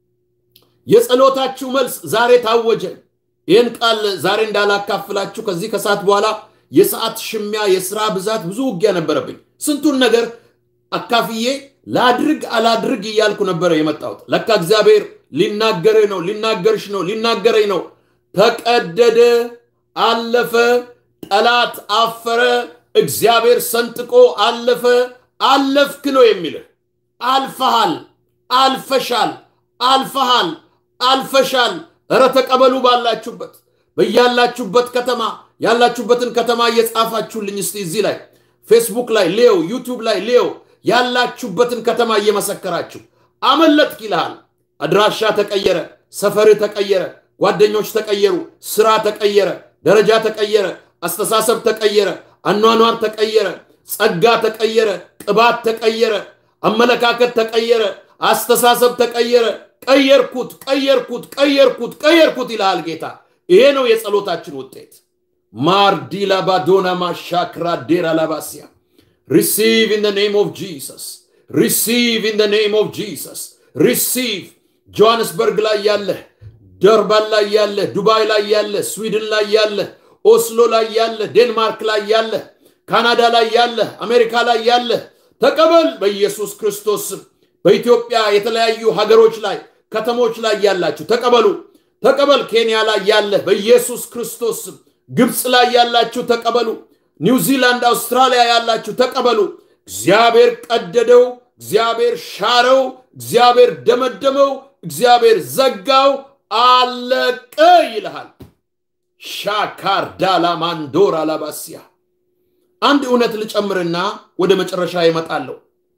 የጸሎታችሁ መልስ ዛሬ ታወጀ። ይህን ቃል ዛሬ እንዳላካፍላችሁ ከዚህ ከሰዓት በኋላ የሰዓት ሽሚያ፣ የስራ ብዛት፣ ብዙ ውጊያ ነበረብኝ። ስንቱን ነገር አካፍዬ ላድርግ አላድርግ እያልኩ ነበረ የመጣሁት። ለካ እግዚአብሔር ሊናገርህ ነው፣ ሊናገርሽ ነው፣ ሊናገረኝ ነው። ተቀደደ፣ አለፈ፣ ጠላት አፈረ፣ እግዚአብሔር ሰንጥቆ አለፈ። አለፍክ ነው የሚልህ። አልፈሃል፣ አልፈሻል፣ አልፈሃል፣ አልፈሻል። እረ ተቀበሉ ባላችሁበት በያላችሁበት ከተማ ያላችሁበትን ከተማ እየጻፋችሁልኝ እስቲ እዚህ ላይ ፌስቡክ ላይ ሌው ዩቱብ ላይ ሌው ያላችሁበትን ከተማ እየመሰከራችሁ አመለጥክ ይልሃል። አድራሻ ተቀየረ፣ ሰፈር ተቀየረ፣ ጓደኞች ተቀየሩ፣ ስራ ተቀየረ፣ ደረጃ ተቀየረ፣ አስተሳሰብ ተቀየረ፣ አኗኗር ተቀየረ፣ ጸጋ ተቀየረ፣ ቅባት ተቀየረ፣ አመለካከት ተቀየረ፣ አስተሳሰብ ተቀየረ። ቀየርኩት፣ ቀየርኩት፣ ቀየርኩት፣ ቀየርኩት ይልሃል ጌታ። ይሄ ነው የጸሎታችን ውጤት። ማርዲላ ባዶና ማሻክራ ዴራ ላባሲያ ሪሲቭ ኢን ኔም ኦፍ ጂሰስ ሪሲቭ ኢን ኔም ኦፍ ጂሰስ ሪሲቭ ጆሃንስበርግ ላይ ያለህ ደርባን ላይ ያለህ ዱባይ ላይ ያለህ ስዊድን ላይ ያለህ ኦስሎ ላይ ያለህ ዴንማርክ ላይ ያለህ ካናዳ ላይ ያለህ አሜሪካ ላይ ያለህ ተቀበል በኢየሱስ ክርስቶስ ስም። በኢትዮጵያ የተለያዩ ሀገሮች ላይ ከተሞች ላይ ያላችሁ ተቀበሉ። ተቀበል። ኬንያ ላይ ያለህ በኢየሱስ ክርስቶስ ስም። ግብፅ ላይ ያላችሁ ተቀበሉ። ኒውዚላንድ፣ አውስትራሊያ ያላችሁ ተቀበሉ። እግዚአብሔር ቀደደው፣ እግዚአብሔር ሻረው፣ እግዚአብሔር ደመደመው፣ እግዚአብሔር ዘጋው፣ አለቀ ይልሃል። ሻካር ዳላ ማንዶር አላባሲያ አንድ እውነት ልጨምርና ወደ መጨረሻ ይመጣለሁ።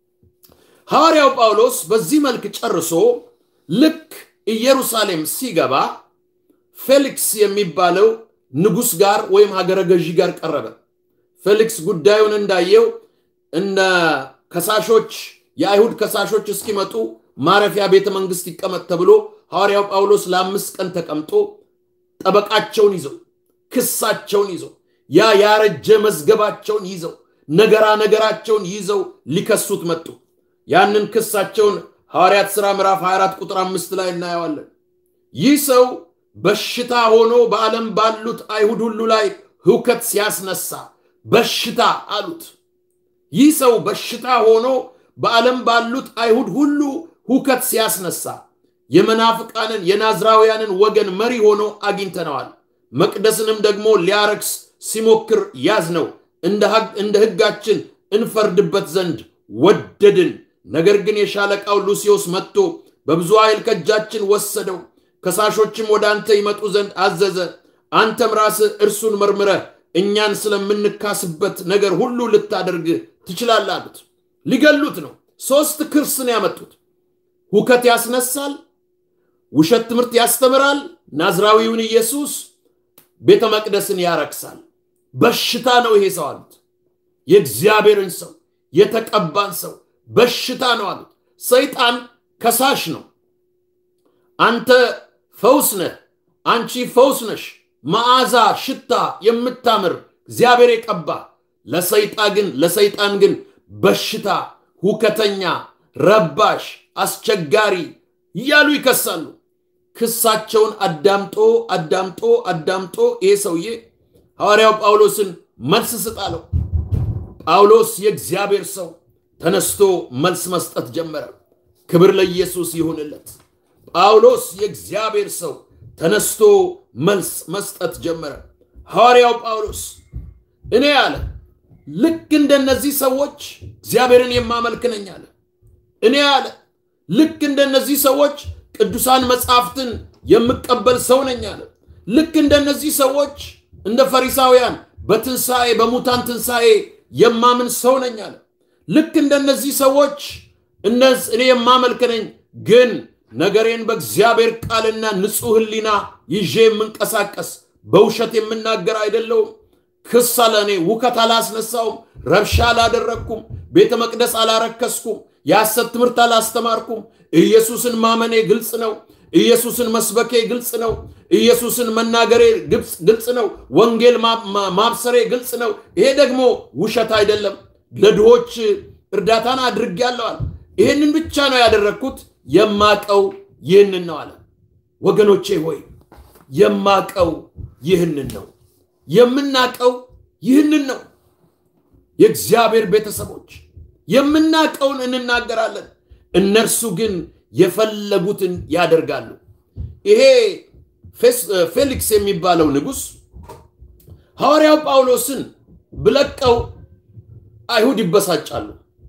ሐዋርያው ጳውሎስ በዚህ መልክ ጨርሶ ልክ ኢየሩሳሌም ሲገባ ፌሊክስ የሚባለው ንጉሥ ጋር ወይም ሀገረ ገዢ ጋር ቀረበ። ፌሊክስ ጉዳዩን እንዳየው እነ ከሳሾች የአይሁድ ከሳሾች እስኪመጡ ማረፊያ ቤተ መንግስት ይቀመጥ ተብሎ ሐዋርያው ጳውሎስ ለአምስት ቀን ተቀምጦ ጠበቃቸውን ይዘው ክሳቸውን ይዘው ያ ያረጀ መዝገባቸውን ይዘው ነገራ ነገራቸውን ይዘው ሊከሱት መጡ። ያንን ክሳቸውን ሐዋርያት ሥራ ምዕራፍ 24 ቁጥር አምስት ላይ እናየዋለን። ይህ ሰው በሽታ ሆኖ በዓለም ባሉት አይሁድ ሁሉ ላይ ህውከት ሲያስነሳ በሽታ አሉት። ይህ ሰው በሽታ ሆኖ በዓለም ባሉት አይሁድ ሁሉ ሁከት ሲያስነሳ የመናፍቃንን የናዝራውያንን ወገን መሪ ሆኖ አግኝተነዋል። መቅደስንም ደግሞ ሊያረክስ ሲሞክር ያዝ ነው። እንደ ሕጋችን እንፈርድበት ዘንድ ወደድን። ነገር ግን የሻለቃው ሉሲዮስ መጥቶ በብዙ ኃይል ከእጃችን ወሰደው። ከሳሾችም ወደ አንተ ይመጡ ዘንድ አዘዘ። አንተም ራስህ እርሱን መርምረህ እኛን ስለምንካስበት ነገር ሁሉ ልታደርግ ትችላለህ አሉት። ሊገሉት ነው። ሶስት ክስ ነው ያመጡት። ሁከት ያስነሳል፣ ውሸት ትምህርት ያስተምራል፣ ናዝራዊውን ኢየሱስ ቤተ መቅደስን ያረክሳል። በሽታ ነው ይሄ ሰው አሉት። የእግዚአብሔርን ሰው የተቀባን ሰው በሽታ ነው አሉት። ሰይጣን ከሳሽ ነው። አንተ ፈውስ ነህ፣ አንቺ ፈውስ ነሽ፣ መዓዛ ሽታ የምታምር እግዚአብሔር የቀባ ለሰይጣ ግን ለሰይጣን ግን በሽታ፣ ሁከተኛ፣ ረባሽ፣ አስቸጋሪ እያሉ ይከሳሉ። ክሳቸውን አዳምጦ አዳምጦ አዳምጦ ይሄ ሰውዬ ሐዋርያው ጳውሎስን መልስ ስጥ አለው። ጳውሎስ የእግዚአብሔር ሰው ተነስቶ መልስ መስጠት ጀመረ። ክብር ለኢየሱስ ይሁንለት። ጳውሎስ የእግዚአብሔር ሰው ተነስቶ መልስ መስጠት ጀመረ። ሐዋርያው ጳውሎስ እኔ አለ ልክ እንደነዚህ ሰዎች እግዚአብሔርን የማመልክ ነኝ አለ። እኔ አለ ልክ እንደነዚህ ሰዎች ቅዱሳን መጽሐፍትን የምቀበል ሰው ነኝ አለ። ልክ እንደነዚህ ሰዎች እንደ ፈሪሳውያን በትንሣኤ በሙታን ትንሣኤ የማምን ሰው ነኝ አለ። ልክ እንደነዚህ ሰዎች እነዝ እኔ የማመልክ ነኝ፣ ግን ነገሬን በእግዚአብሔር ቃልና ንጹሕ ሕሊና ይዤ የምንቀሳቀስ በውሸት የምናገር አይደለውም። ክስ አለ እኔ ውከት አላስነሳውም፣ ረብሻ አላደረግኩም፣ ቤተ መቅደስ አላረከስኩም፣ የሐሰት ትምህርት አላስተማርኩም። ኢየሱስን ማመኔ ግልጽ ነው። ኢየሱስን መስበኬ ግልጽ ነው። ኢየሱስን መናገሬ ግልጽ ነው። ወንጌል ማብሰሬ ግልጽ ነው። ይሄ ደግሞ ውሸት አይደለም። ለድሆች እርዳታን አድርጌያለዋል። ይህንን ብቻ ነው ያደረግኩት። የማቀው ይህንን ነው አለ። ወገኖቼ ሆይ የማቀው ይህንን ነው። የምናቀው ይህንን ነው። የእግዚአብሔር ቤተሰቦች የምናቀውን እንናገራለን፣ እነርሱ ግን የፈለጉትን ያደርጋሉ። ይሄ ፌሊክስ የሚባለው ንጉሥ ሐዋርያው ጳውሎስን ብለቀው አይሁድ ይበሳጫሉ።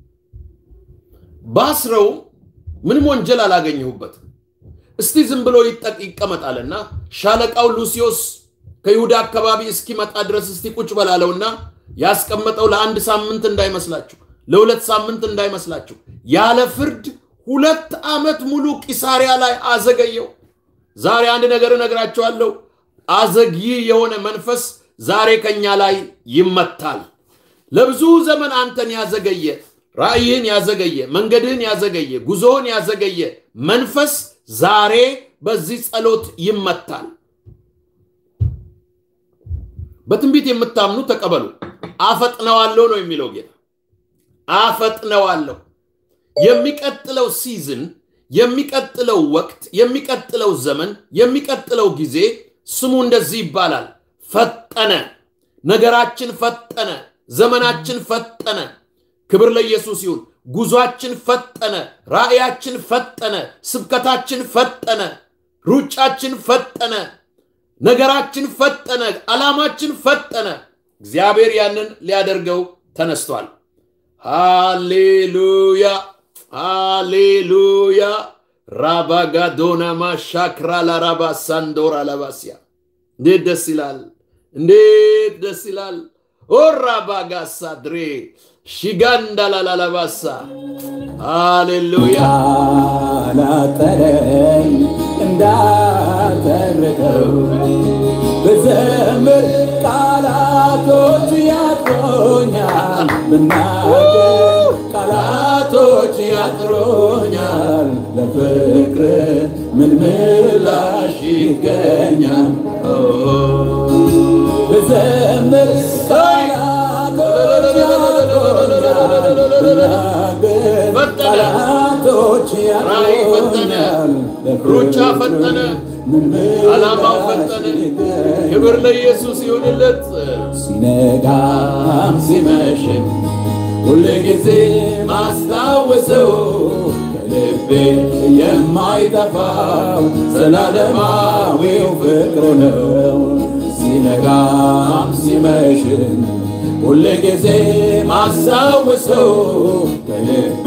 ባስረው ምንም ወንጀል አላገኘሁበትም፣ እስቲ ዝም ብሎ ይጠቅ ይቀመጣልና ሻለቃው ሉሲዮስ ከይሁዳ አካባቢ እስኪመጣ ድረስ እስቲ ቁጭ በላለውና ያስቀመጠው ለአንድ ሳምንት እንዳይመስላችሁ፣ ለሁለት ሳምንት እንዳይመስላችሁ ያለ ፍርድ ሁለት ዓመት ሙሉ ቂሳሪያ ላይ አዘገየው። ዛሬ አንድ ነገር እነግራችኋለሁ። አዘግይ የሆነ መንፈስ ዛሬ ከኛ ላይ ይመታል። ለብዙ ዘመን አንተን ያዘገየ፣ ራእይህን ያዘገየ፣ መንገድህን ያዘገየ፣ ጉዞህን ያዘገየ መንፈስ ዛሬ በዚህ ጸሎት ይመታል። በትንቢት የምታምኑ ተቀበሉ። አፈጥነዋለሁ ነው የሚለው ጌታ። አፈጥነዋለሁ። የሚቀጥለው ሲዝን፣ የሚቀጥለው ወቅት፣ የሚቀጥለው ዘመን፣ የሚቀጥለው ጊዜ ስሙ እንደዚህ ይባላል። ፈጠነ። ነገራችን ፈጠነ። ዘመናችን ፈጠነ። ክብር ለኢየሱስ ይሁን። ጉዟችን ፈጠነ። ራእያችን ፈጠነ። ስብከታችን ፈጠነ። ሩጫችን ፈጠነ። ነገራችን ፈጠነ። ዓላማችን ፈጠነ። እግዚአብሔር ያንን ሊያደርገው ተነስቷል። ሃሌሉያ ሃሌሉያ። ራባጋዶና ማሻክራ ላራባ ሳንዶራ ለባስያ እንዴት ደስ ይላል! እንዴት ደስ ይላል! ኦራባጋሳ ድሬ ሺጋንዳ ላላላባሳ ሃሌሉያ ላጠረኝ እንዳተርከው ብዘምር ቃላቶች ያጥሮኛል፣ ብናገር ቃላቶች ያጥሮኛል። ለፍቅር ምን ምላሽ ይገኛል? ብዘምር ቃላቶች ያጥሮኛል፣ ብናገር ቃላቶች ያጥሮኛል። ሩጫ ፈጠነ፣ ዓላማው ፈጠነ። ክብር ለኢየሱስ ይሁንለት። ሲነጋም ሲመሽም ሁል ጊዜ ማስታወሰው ከልቤ የማይጠፋው ዘላለማዊው ፍቅሩ ነው። ሲነጋም ሲመሽም ሁል ጊዜ ማስታወሰው ከልቤ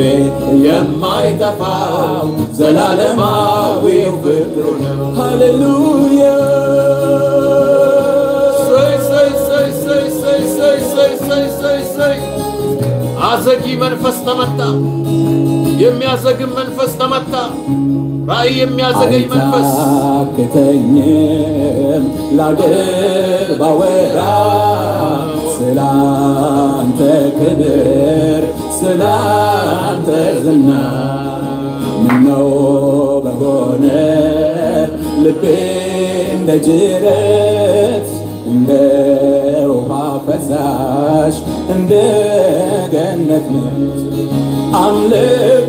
የማይጠፋው ዘላለማዊው ፍቅሩ ነው። ሃሌሉያ ሰይ ሰይ ሰይ ሰይ ሰይ ሰይ ሰይ ሰይ ሰይ ሰይ አዘጊ መንፈስ ተመታ። የሚያዘግም መንፈስ ተመታ። ራእይ የሚያዘገኝ መንፈስ አይታክተኝም ላገር ባወራ ስላንተ ክብር ስላንተ ዝና ምነው በሆነ ልቤ እንደ ጅረት እንደ ውሃ ፈሳሽ እንደ ገነት ምንጭ አምልኮ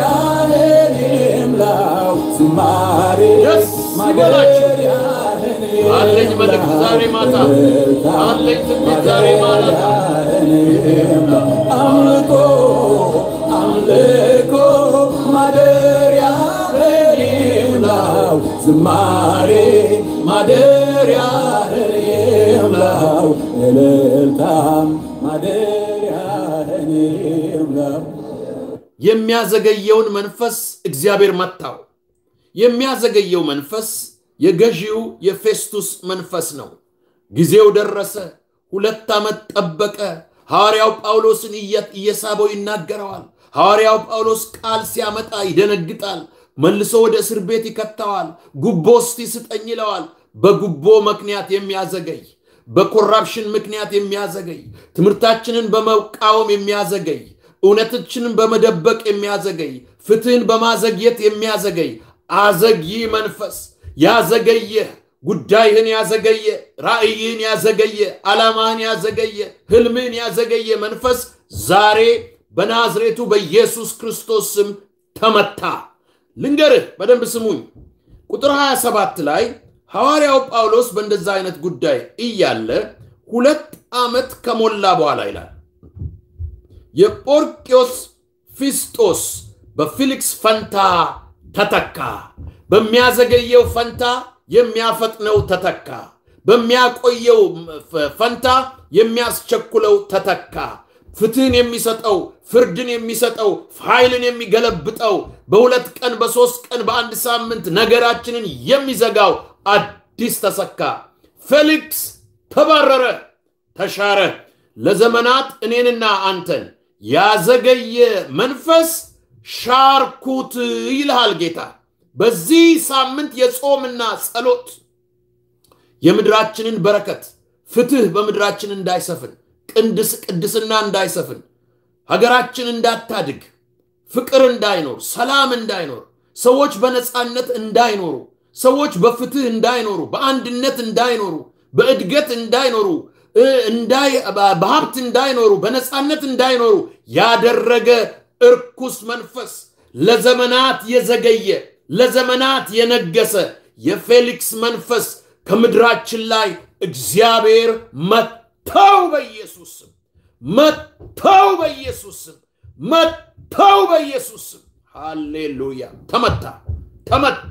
ማደሪያህን ይምላው ዝማሬ Yes, ማደሪያህን አለኝ መልእክት ዛሬ ማታ አለኝ ትንቢት ዛሬ ማታ አምልኮ አምልኮ ማደሪያ ይምላው ዝማሬ ማደሪያ ይምላው እልልታም ማደሪያ ይምላው የሚያዘገየውን መንፈስ እግዚአብሔር መታው። የሚያዘገየው መንፈስ የገዢው የፌስቱስ መንፈስ ነው። ጊዜው ደረሰ። ሁለት ዓመት ጠበቀ። ሐዋርያው ጳውሎስን እየ- እየሳበው ይናገረዋል። ሐዋርያው ጳውሎስ ቃል ሲያመጣ ይደነግጣል። መልሶ ወደ እስር ቤት ይከተዋል። ጉቦ እስቲ ስጠኝ ይለዋል። በጉቦ ምክንያት የሚያዘገይ በኮራፕሽን ምክንያት የሚያዘገይ ትምህርታችንን በመቃወም የሚያዘገይ እውነታችንን በመደበቅ የሚያዘገይ ፍትህን በማዘግየት የሚያዘገይ አዘግይ መንፈስ ያዘገየ ጉዳይህን ያዘገየ ራእይህን ያዘገየ ዓላማህን ያዘገየ ህልምህን ያዘገየ መንፈስ ዛሬ በናዝሬቱ በኢየሱስ ክርስቶስ ስም ተመታ። ልንገርህ፣ በደንብ ስሙኝ። ቁጥር 27 ላይ ሐዋርያው ጳውሎስ በእንደዛ አይነት ጉዳይ እያለ ሁለት ዓመት ከሞላ በኋላ ይላል የጶርቅዮስ ፊስጦስ በፊሊክስ ፈንታ ተተካ። በሚያዘገየው ፈንታ የሚያፈጥነው ተተካ። በሚያቆየው ፈንታ የሚያስቸኩለው ተተካ። ፍትህን የሚሰጠው ፍርድን የሚሰጠው ኃይልን የሚገለብጠው በሁለት ቀን በሶስት ቀን በአንድ ሳምንት ነገራችንን የሚዘጋው አዲስ ተሰካ። ፌሊክስ ተባረረ፣ ተሻረ። ለዘመናት እኔንና አንተን ያዘገየ መንፈስ ሻርኩት ይልሃል ጌታ። በዚህ ሳምንት የጾምና ጸሎት የምድራችንን በረከት ፍትህ በምድራችን እንዳይሰፍን ቅድስ ቅድስና እንዳይሰፍን ሀገራችን እንዳታድግ ፍቅር እንዳይኖር ሰላም እንዳይኖር ሰዎች በነፃነት እንዳይኖሩ ሰዎች በፍትህ እንዳይኖሩ በአንድነት እንዳይኖሩ በእድገት እንዳይኖሩ በሀብት እንዳይኖሩ በነፃነት እንዳይኖሩ ያደረገ እርኩስ መንፈስ ለዘመናት የዘገየ ለዘመናት የነገሰ የፌሊክስ መንፈስ ከምድራችን ላይ እግዚአብሔር መታው በኢየሱስ ስም መታው በኢየሱስ ስም መታው በኢየሱስ ስም ሃሌሉያ ተመታ ተመታ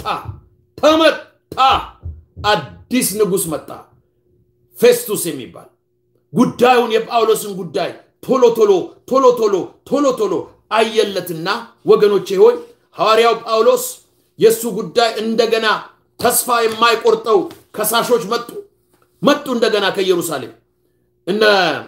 ተመታ አዲስ ንጉሥ መጣ ፌስቱስ የሚባል ጉዳዩን የጳውሎስን ጉዳይ ቶሎ ቶሎ ቶሎ ቶሎ ቶሎ ቶሎ አየለትና ወገኖቼ ሆይ ሐዋርያው ጳውሎስ የእሱ ጉዳይ እንደገና ተስፋ የማይቆርጠው ከሳሾች መጡ መጡ እንደገና ከኢየሩሳሌም እነ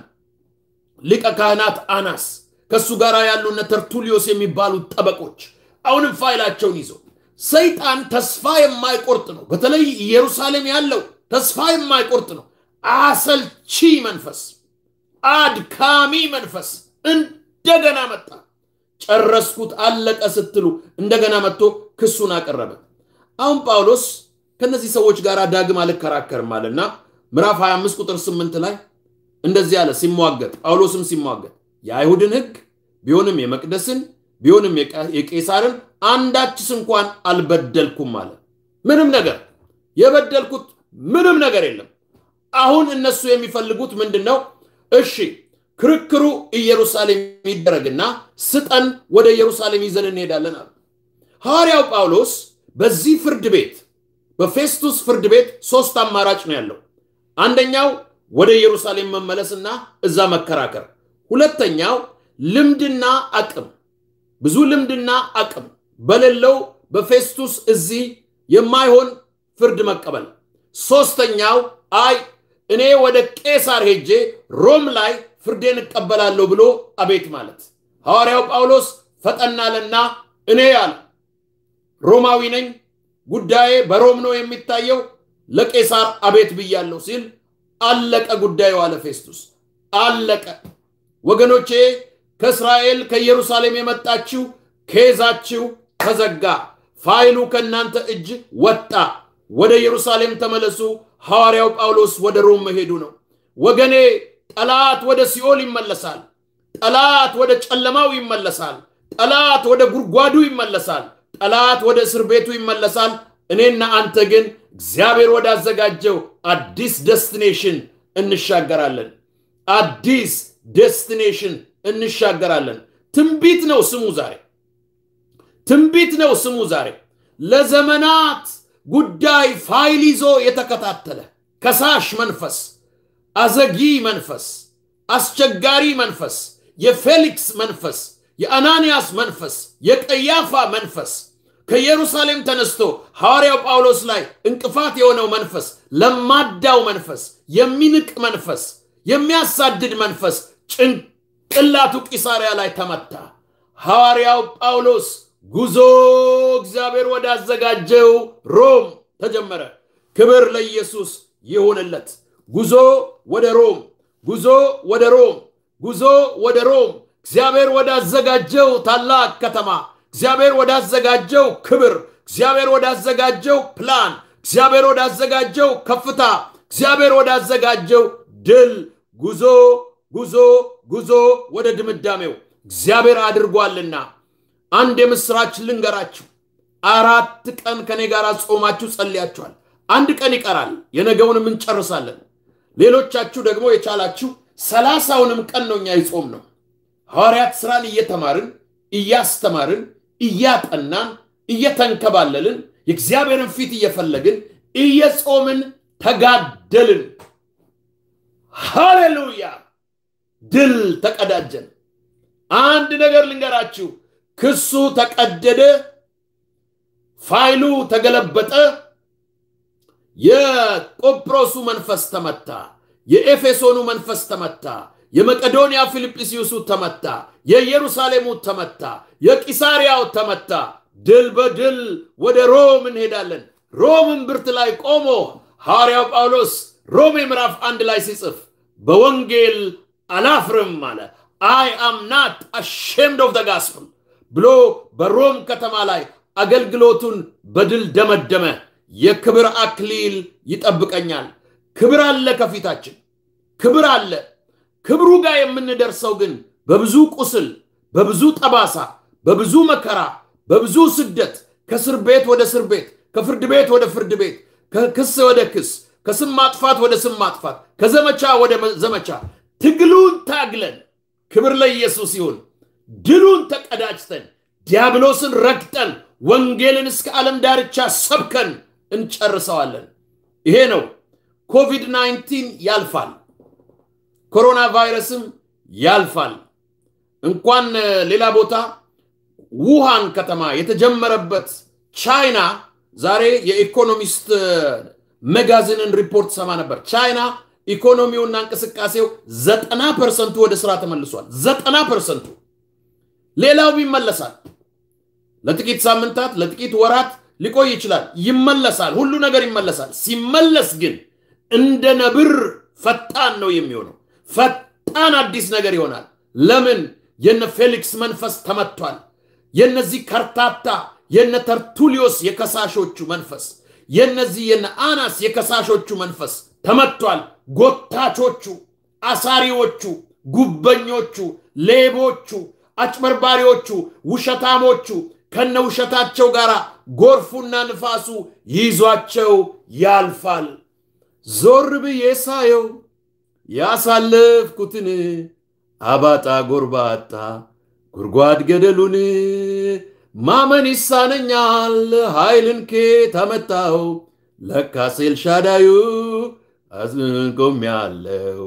ሊቀ ካህናት አናስ ከእሱ ጋር ያሉ እነ ተርቱሊዮስ የሚባሉት ጠበቆች አሁንም ፋይላቸውን ይዘው ሰይጣን ተስፋ የማይቆርጥ ነው በተለይ ኢየሩሳሌም ያለው ተስፋ የማይቆርጥ ነው አሰልቺ መንፈስ አድካሚ መንፈስ እንደገና መጣ ጨረስኩት አለቀ ስትሉ እንደገና መጥቶ ክሱን አቀረበ አሁን ጳውሎስ ከነዚህ ሰዎች ጋር ዳግም አልከራከርም አለና ምዕራፍ 25 ቁጥር 8 ላይ እንደዚህ አለ ሲሟገጥ ጳውሎስም ሲሟገጥ የአይሁድን ህግ ቢሆንም የመቅደስን ቢሆንም የቄሳርን አንዳችስ እንኳን አልበደልኩም አለ ምንም ነገር የበደልኩት ምንም ነገር የለም አሁን እነሱ የሚፈልጉት ምንድን ነው እሺ ክርክሩ ኢየሩሳሌም ይደረግና ስጠን ወደ ኢየሩሳሌም ይዘን እንሄዳለን አሉ ሐዋርያው ጳውሎስ በዚህ ፍርድ ቤት በፌስቱስ ፍርድ ቤት ሶስት አማራጭ ነው ያለው አንደኛው ወደ ኢየሩሳሌም መመለስና እዛ መከራከር ሁለተኛው ልምድና አቅም ብዙ ልምድና አቅም በሌለው በፌስቱስ እዚህ የማይሆን ፍርድ መቀበል ሶስተኛው አይ እኔ ወደ ቄሳር ሄጄ ሮም ላይ ፍርዴን እቀበላለሁ ብሎ አቤት ማለት ሐዋርያው ጳውሎስ ፈጠናለና እኔ አለ ሮማዊ ነኝ ጉዳዬ በሮም ነው የሚታየው ለቄሳር አቤት ብያለሁ ሲል አለቀ ጉዳዩ አለ ፌስቱስ አለቀ ወገኖቼ ከእስራኤል ከኢየሩሳሌም የመጣችው ኬዛችሁ ተዘጋ ፋይሉ ከእናንተ እጅ ወጣ ወደ ኢየሩሳሌም ተመለሱ ሐዋርያው ጳውሎስ ወደ ሮም መሄዱ ነው ወገኔ ጠላት ወደ ሲኦል ይመለሳል ጠላት ወደ ጨለማው ይመለሳል ጠላት ወደ ጉድጓዱ ይመለሳል ጠላት ወደ እስር ቤቱ ይመለሳል እኔና አንተ ግን እግዚአብሔር ወዳዘጋጀው አዲስ ደስቲኔሽን እንሻገራለን። አዲስ ዴስቲኔሽን እንሻገራለን። ትንቢት ነው ስሙ ዛሬ ትንቢት ነው ስሙ ዛሬ ለዘመናት ጉዳይ ፋይል ይዞ የተከታተለ ከሳሽ መንፈስ፣ አዘጊ መንፈስ፣ አስቸጋሪ መንፈስ፣ የፌሊክስ መንፈስ፣ የአናንያስ መንፈስ፣ የቀያፋ መንፈስ ከኢየሩሳሌም ተነስቶ ሐዋርያው ጳውሎስ ላይ እንቅፋት የሆነው መንፈስ፣ ለማዳው መንፈስ፣ የሚንቅ መንፈስ፣ የሚያሳድድ መንፈስ ጭንቅላቱ ቂሳሪያ ላይ ተመታ። ሐዋርያው ጳውሎስ ጉዞ እግዚአብሔር ወዳዘጋጀው ሮም ተጀመረ። ክብር ለኢየሱስ ይሁንለት። ጉዞ ወደ ሮም፣ ጉዞ ወደ ሮም፣ ጉዞ ወደ ሮም፣ እግዚአብሔር ወዳዘጋጀው ታላቅ ከተማ፣ እግዚአብሔር ወዳዘጋጀው ክብር፣ እግዚአብሔር ወዳዘጋጀው ፕላን፣ እግዚአብሔር ወዳዘጋጀው ከፍታ፣ እግዚአብሔር ወዳዘጋጀው ድል ጉዞ ጉዞ ጉዞ ወደ ድምዳሜው እግዚአብሔር አድርጓልና አንድ የምስራች ልንገራችሁ። አራት ቀን ከኔ ጋር ጾማችሁ ጸልያችኋል። አንድ ቀን ይቀራል፣ የነገውንም እንጨርሳለን። ሌሎቻችሁ ደግሞ የቻላችሁ ሰላሳውንም ቀን ነው እኛ ይጾም ነው። ሐዋርያት ሥራን እየተማርን እያስተማርን እያጠናን እየተንከባለልን የእግዚአብሔርን ፊት እየፈለግን እየጾምን ተጋደልን። ሃሌሉያ! ድል ተቀዳጀን። አንድ ነገር ልንገራችሁ፣ ክሱ ተቀደደ፣ ፋይሉ ተገለበጠ። የቆጵሮሱ መንፈስ ተመታ፣ የኤፌሶኑ መንፈስ ተመታ፣ የመቄዶንያ ፊልጵስዩሱ ተመታ፣ የኢየሩሳሌሙ ተመታ፣ የቂሳሪያው ተመታ። ድል በድል ወደ ሮም እንሄዳለን። ሮም እምብርት ላይ ቆሞ ሐዋርያው ጳውሎስ ሮሜ ምዕራፍ አንድ ላይ ሲጽፍ በወንጌል አላፍርም አለ። አይ አም ናት አሼምድ ኦፍ ደ ጋስፕል ብሎ በሮም ከተማ ላይ አገልግሎቱን በድል ደመደመ። የክብር አክሊል ይጠብቀኛል። ክብር አለ ከፊታችን፣ ክብር አለ። ክብሩ ጋር የምንደርሰው ግን በብዙ ቁስል፣ በብዙ ጠባሳ፣ በብዙ መከራ፣ በብዙ ስደት፣ ከእስር ቤት ወደ እስር ቤት፣ ከፍርድ ቤት ወደ ፍርድ ቤት፣ ከክስ ወደ ክስ፣ ከስም ማጥፋት ወደ ስም ማጥፋት፣ ከዘመቻ ወደ ዘመቻ ትግሉን ታግለን ክብር ለኢየሱስ ይሁን። ድሉን ተቀዳጅተን ዲያብሎስን ረግጠን ወንጌልን እስከ ዓለም ዳርቻ ሰብከን እንጨርሰዋለን። ይሄ ነው። ኮቪድ 19 ያልፋል። ኮሮና ቫይረስም ያልፋል። እንኳን ሌላ ቦታ ውሃን ከተማ የተጀመረበት ቻይና ዛሬ የኢኮኖሚስት መጋዚንን ሪፖርት ሰማ ነበር። ቻይና ኢኮኖሚውና እንቅስቃሴው ዘጠና ፐርሰንቱ ወደ ስራ ተመልሷል። ዘጠና ፐርሰንቱ ሌላው ይመለሳል። ለጥቂት ሳምንታት፣ ለጥቂት ወራት ሊቆይ ይችላል። ይመለሳል። ሁሉ ነገር ይመለሳል። ሲመለስ ግን እንደ ነብር ፈጣን ነው የሚሆነው። ፈጣን አዲስ ነገር ይሆናል። ለምን? የነ ፌሊክስ መንፈስ ተመቷል። የነዚህ ከርታታ የነ ተርቱሊዮስ የከሳሾቹ መንፈስ፣ የነዚህ የነ አናስ የከሳሾቹ መንፈስ ተመቷል። ጎታቾቹ፣ አሳሪዎቹ፣ ጉበኞቹ፣ ሌቦቹ፣ አጭበርባሪዎቹ፣ ውሸታሞቹ ከነ ውሸታቸው ጋር ጎርፉና ንፋሱ ይዟቸው ያልፋል። ዞር ብዬ ሳየው ያሳለፍኩትን አባጣ ጎርባጣ ጉድጓድ ገደሉን ማመን ይሳነኛል። ኃይልን ኬት አመጣው? ለካስ ኤልሻዳዩ አዝንቆም ያለው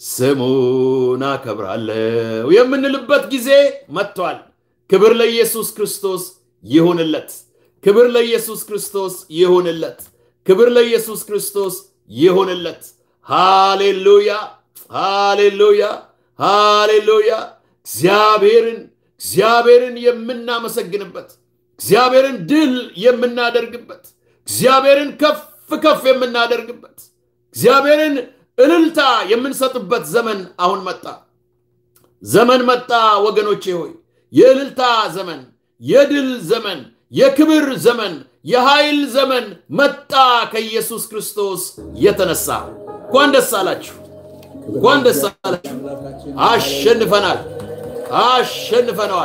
ስሙን አከብራለሁ የምንልበት ጊዜ መጥቷል። ክብር ለኢየሱስ ክርስቶስ ይሁንለት። ክብር ለኢየሱስ ክርስቶስ ይሁንለት። ክብር ለኢየሱስ ክርስቶስ ይሁንለት። ሃሌሉያ፣ ሃሌሉያ፣ ሃሌሉያ። እግዚአብሔርን እግዚአብሔርን የምናመሰግንበት እግዚአብሔርን ድል የምናደርግበት እግዚአብሔርን ከፍ ከፍ የምናደርግበት እግዚአብሔርን እልልታ የምንሰጥበት ዘመን አሁን መጣ። ዘመን መጣ ወገኖቼ ሆይ የእልልታ ዘመን፣ የድል ዘመን፣ የክብር ዘመን፣ የኃይል ዘመን መጣ ከኢየሱስ ክርስቶስ የተነሳ። እንኳን ደስ አላችሁ፣ እንኳን ደስ አላችሁ። አሸንፈናል፣ አሸንፈነዋል፣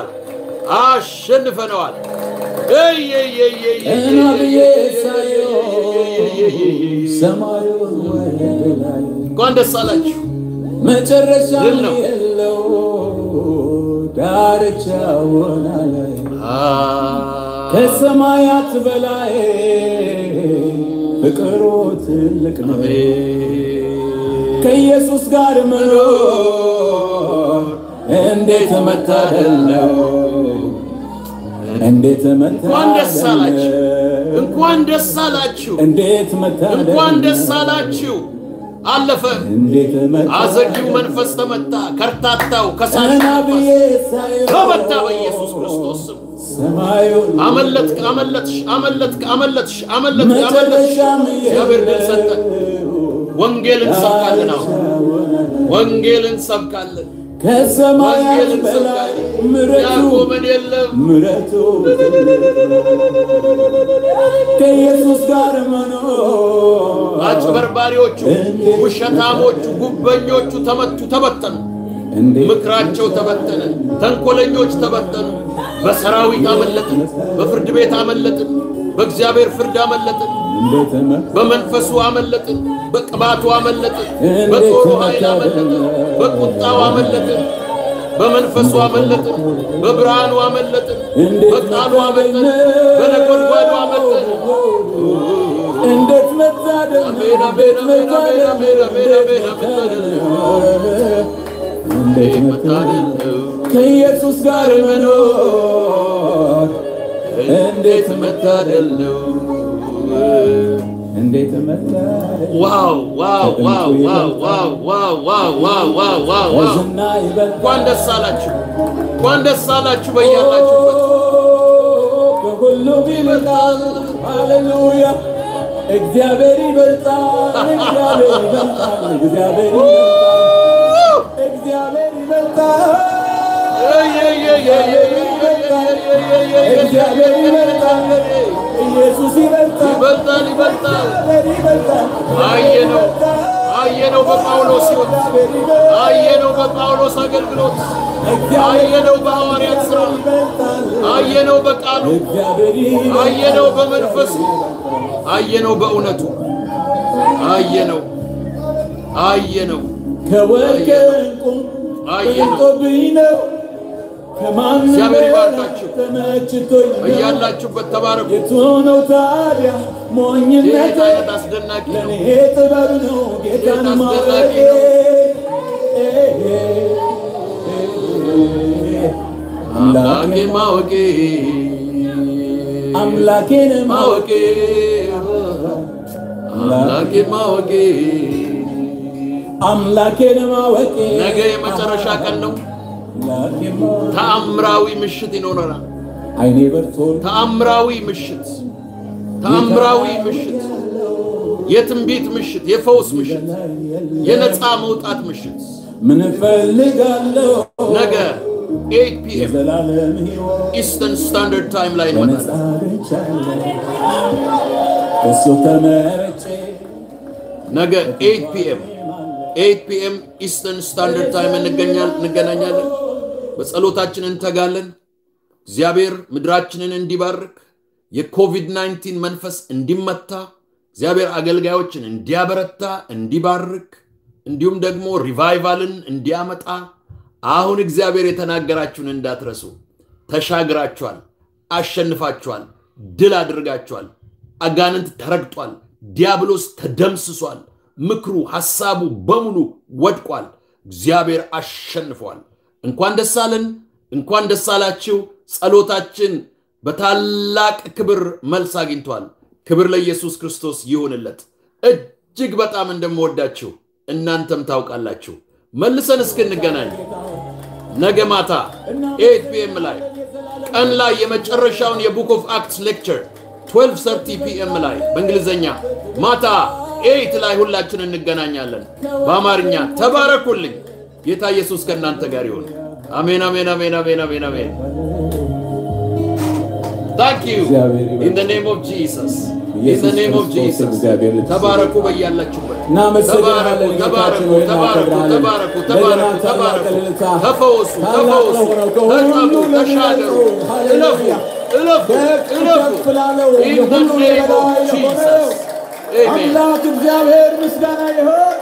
አሸንፈነዋል። ቀና ብዬ ሳየው ሰማዩን ወደ ላይ እንኳን ደስ አላችሁ። መጨረሻ ድል ነው። የለው ዳርቻ ወና ላይ ከሰማያት በላይ ፍቅሩ ትልቅ ነው። ከኢየሱስ ጋር መኖር እንዴት መታደል ነው! እንዴት እንኳን ደስ አላችሁ። መታደል እንኳን ደስ አላችሁ። እንዴት መታደል እንኳን ደስ አላችሁ። አለፈ። እንዴት አዘጊው መንፈስ ተመታ። ከርታታው ከሳሽ ቀና ብዬ መንፈስ ሳየው ተመታ በኢየሱስ ክርስቶስ ስም። ሰማዩን አመለጥክ፣ አመለጥሽ፣ አመለጥክ፣ አመለጥሽ፣ አመለጥክ፣ አመለጥሽ። መጨረሻም እግዚአብሔር ድል ሰጠን። ወንጌል እንሰብካለን። አሁን ወንጌል እንሰብካለን። ከሰማያት ወንጌል በላይ እንሰብካለን። ምረቱ ያቆመን የለም። ምረቱ ከኢየሱስ ጋር መኖር አጭበርባሪዎቹ፣ ውሸታሞቹ፣ ጉበኞቹ ተመቱ፣ ተበተኑ። እንዴት ምክራቸው ተበተነ። ተንኮለኞች ተበተኑ። በሰራዊት አመለጥን፣ በፍርድ ቤት አመለጥን፣ በእግዚአብሔር ፍርድ አመለጥን፣ እንዴት መ- በመንፈሱ አመለጥን፣ በቅባቱ አመለጥን፣ በጦሩ ኃይል አመለጥን፣ በቁጣው አመለጥን፣ በመንፈሱ አመለጥን፣ በብርሃኑ አመለጥን፣ በቃሉ አመለጥን፣ በነጎድጓዱ አመለጥን። እንዴት መታደል ነው! አሜን፣ አሜን፣ አሜን፣ አሜን፣ አሜን፣ አሜን፣ አሜን፣ መታደል አሜን። ነው! እንዴት መታደል መታደል ነው። ከኢየሱስ ጋር መኖር እንዴት መታደል ነው። እንዴት መታደል ዋው ዋው ዋው ዋው ዋው ዋው ዋው ዋው ዋው ዋው ዋው ከዝና ይበልጣል እንኳን ደስ አላችሁ፣ እንኳን ደስ አላችሁ በያላችሁበት። ከሁሉም ይበልጣል። ሃሌሉያ! እግዚአብሔር ይበልጣል። እግዚአብሔር ይበልጣል። እግዚአብሔር ይበልጣል። እግዚአብሔር ይበልጣል። እግዚአብሔር ይበልጣል። ኢየሱስ ይበልጣል። ይበልጣል ይበልጣል። እግዚአብሔር ይበልጣል። አየነው አየነው በጳውሎስ ሕይወት እግዚአብሔር ይበልጣል። አየነው በጳውሎስ አገልግሎት እግዚአብሔር አየነው በሐዋርያት ሥራ ይበልጣል። አየነው በቃሉ እግዚአብሔር ይበልጣል። አየነው በመንፈሱ አየነው በእውነቱ አየነው አየነው ከወርቅ ዕንቁ አየነው። በልጦብኝ ነው ከማንም እግዚአብሔር በላይ ይባርካችሁ። ተመችቶኝ ነው። በያላችሁበት ተባረኩ። የቱ ነው ታዲያ ይህ ሞኝነት? አይነት አስደናቂ ነው። ለእኔ ጥበብ ነው ጌታን ጌታ ማወቅ። አስደናቂ ነው። አምላኬ ማወቄ አምላኬን ማወቅ ማወቄ አምላኬ ማወቄ አምላኬን ማወቅ ነገ የመጨረሻ ቀን ነው። አምላኬን ማወቅ ተአምራዊ ምሽት ይኖረናል። አይኔ በርቶ ተአምራዊ ምሽት፣ ተአምራዊ ምሽት፣ የትንቢት ምሽት፣ የፈውስ ምሽት፣ የነፃ መውጣት ምሽት ምን እፈልጋለሁ ነገ 8 ፒኤም የዘላለም ሕይወት ኢስተርን ስታንዳርድ ታይም ላይ በነፃ እንመጣለን። አግኝቻለሁ እሱ ተመርጬ ነገ 8 ፒኤም 8 ፒኤም ኢስተርን ስታንዳርድ ታይም እንገኛል እንገናኛለን። በጸሎታችን እንተጋለን። እግዚአብሔር ምድራችንን እንዲባርክ የኮቪድ-19 መንፈስ እንዲመታ እግዚአብሔር አገልጋዮችን እንዲያበረታ እንዲባርክ እንዲሁም ደግሞ ሪቫይቫልን እንዲያመጣ አሁን እግዚአብሔር የተናገራችሁን እንዳትረሱ። ተሻግራችኋል፣ አሸንፋችኋል፣ ድል አድርጋችኋል። አጋንንት ተረግጧል፣ ዲያብሎስ ተደምስሷል፣ ምክሩ ሐሳቡ በሙሉ ወድቋል። እግዚአብሔር አሸንፏል። እንኳን ደስ አለን፣ እንኳን ደስ አላችሁ። ጸሎታችን በታላቅ ክብር መልስ አግኝቷል። ክብር ለኢየሱስ ክርስቶስ ይሁንለት። እጅግ በጣም እንደምወዳችሁ እናንተም ታውቃላችሁ። መልሰን እስክንገናኝ ነገ ማታ ኤት ፒኤም ላይ ቀን ላይ የመጨረሻውን የቡክ ኦፍ አክትስ ሌክቸር 1230 ፒኤም ላይ በእንግሊዝኛ ማታ ኤይት ላይ ሁላችን እንገናኛለን። በአማርኛ ተባረኩልኝ። ጌታ ኢየሱስ ከእናንተ ጋር ይሁን። አሜን፣ አሜን፣ አሜን፣ አሜን፣ አሜን፣ አሜን። ታንክ ዩ ኢን ዘ ኔም ኦፍ ጂሰስ ኢን ዘ ኔም ኦፍ ጂሰስ። ተባረኩ በያላችሁበት። እናመሰግናለን ተባረኩ፣ ጌታችን ተባረኩ፣ ሆይ ተባረኩ፣ እናከብራለን። ተባረኩ፣ ተባረኩ፣ እንደገና ታላቅ ተባረኩ። እልልታ፣ ተፈወሱ፣ ታላቅ ተፈወሱ፣ ለሆነው ከሁሉ ተጠሙ፣ ለሚበልጠው፣ ተሻገሩ፣ እለፉ፣ ሃሌሉያ። እለፉ፣ ከፍ እለፉ ከፍ ላለው ኢን ዘ የሁሉ ኔም ኦፍ የበላይ ለሆነው ጂሰስ አሜን። አምላክ እግዚአብሔር ምስጋና ይሁን።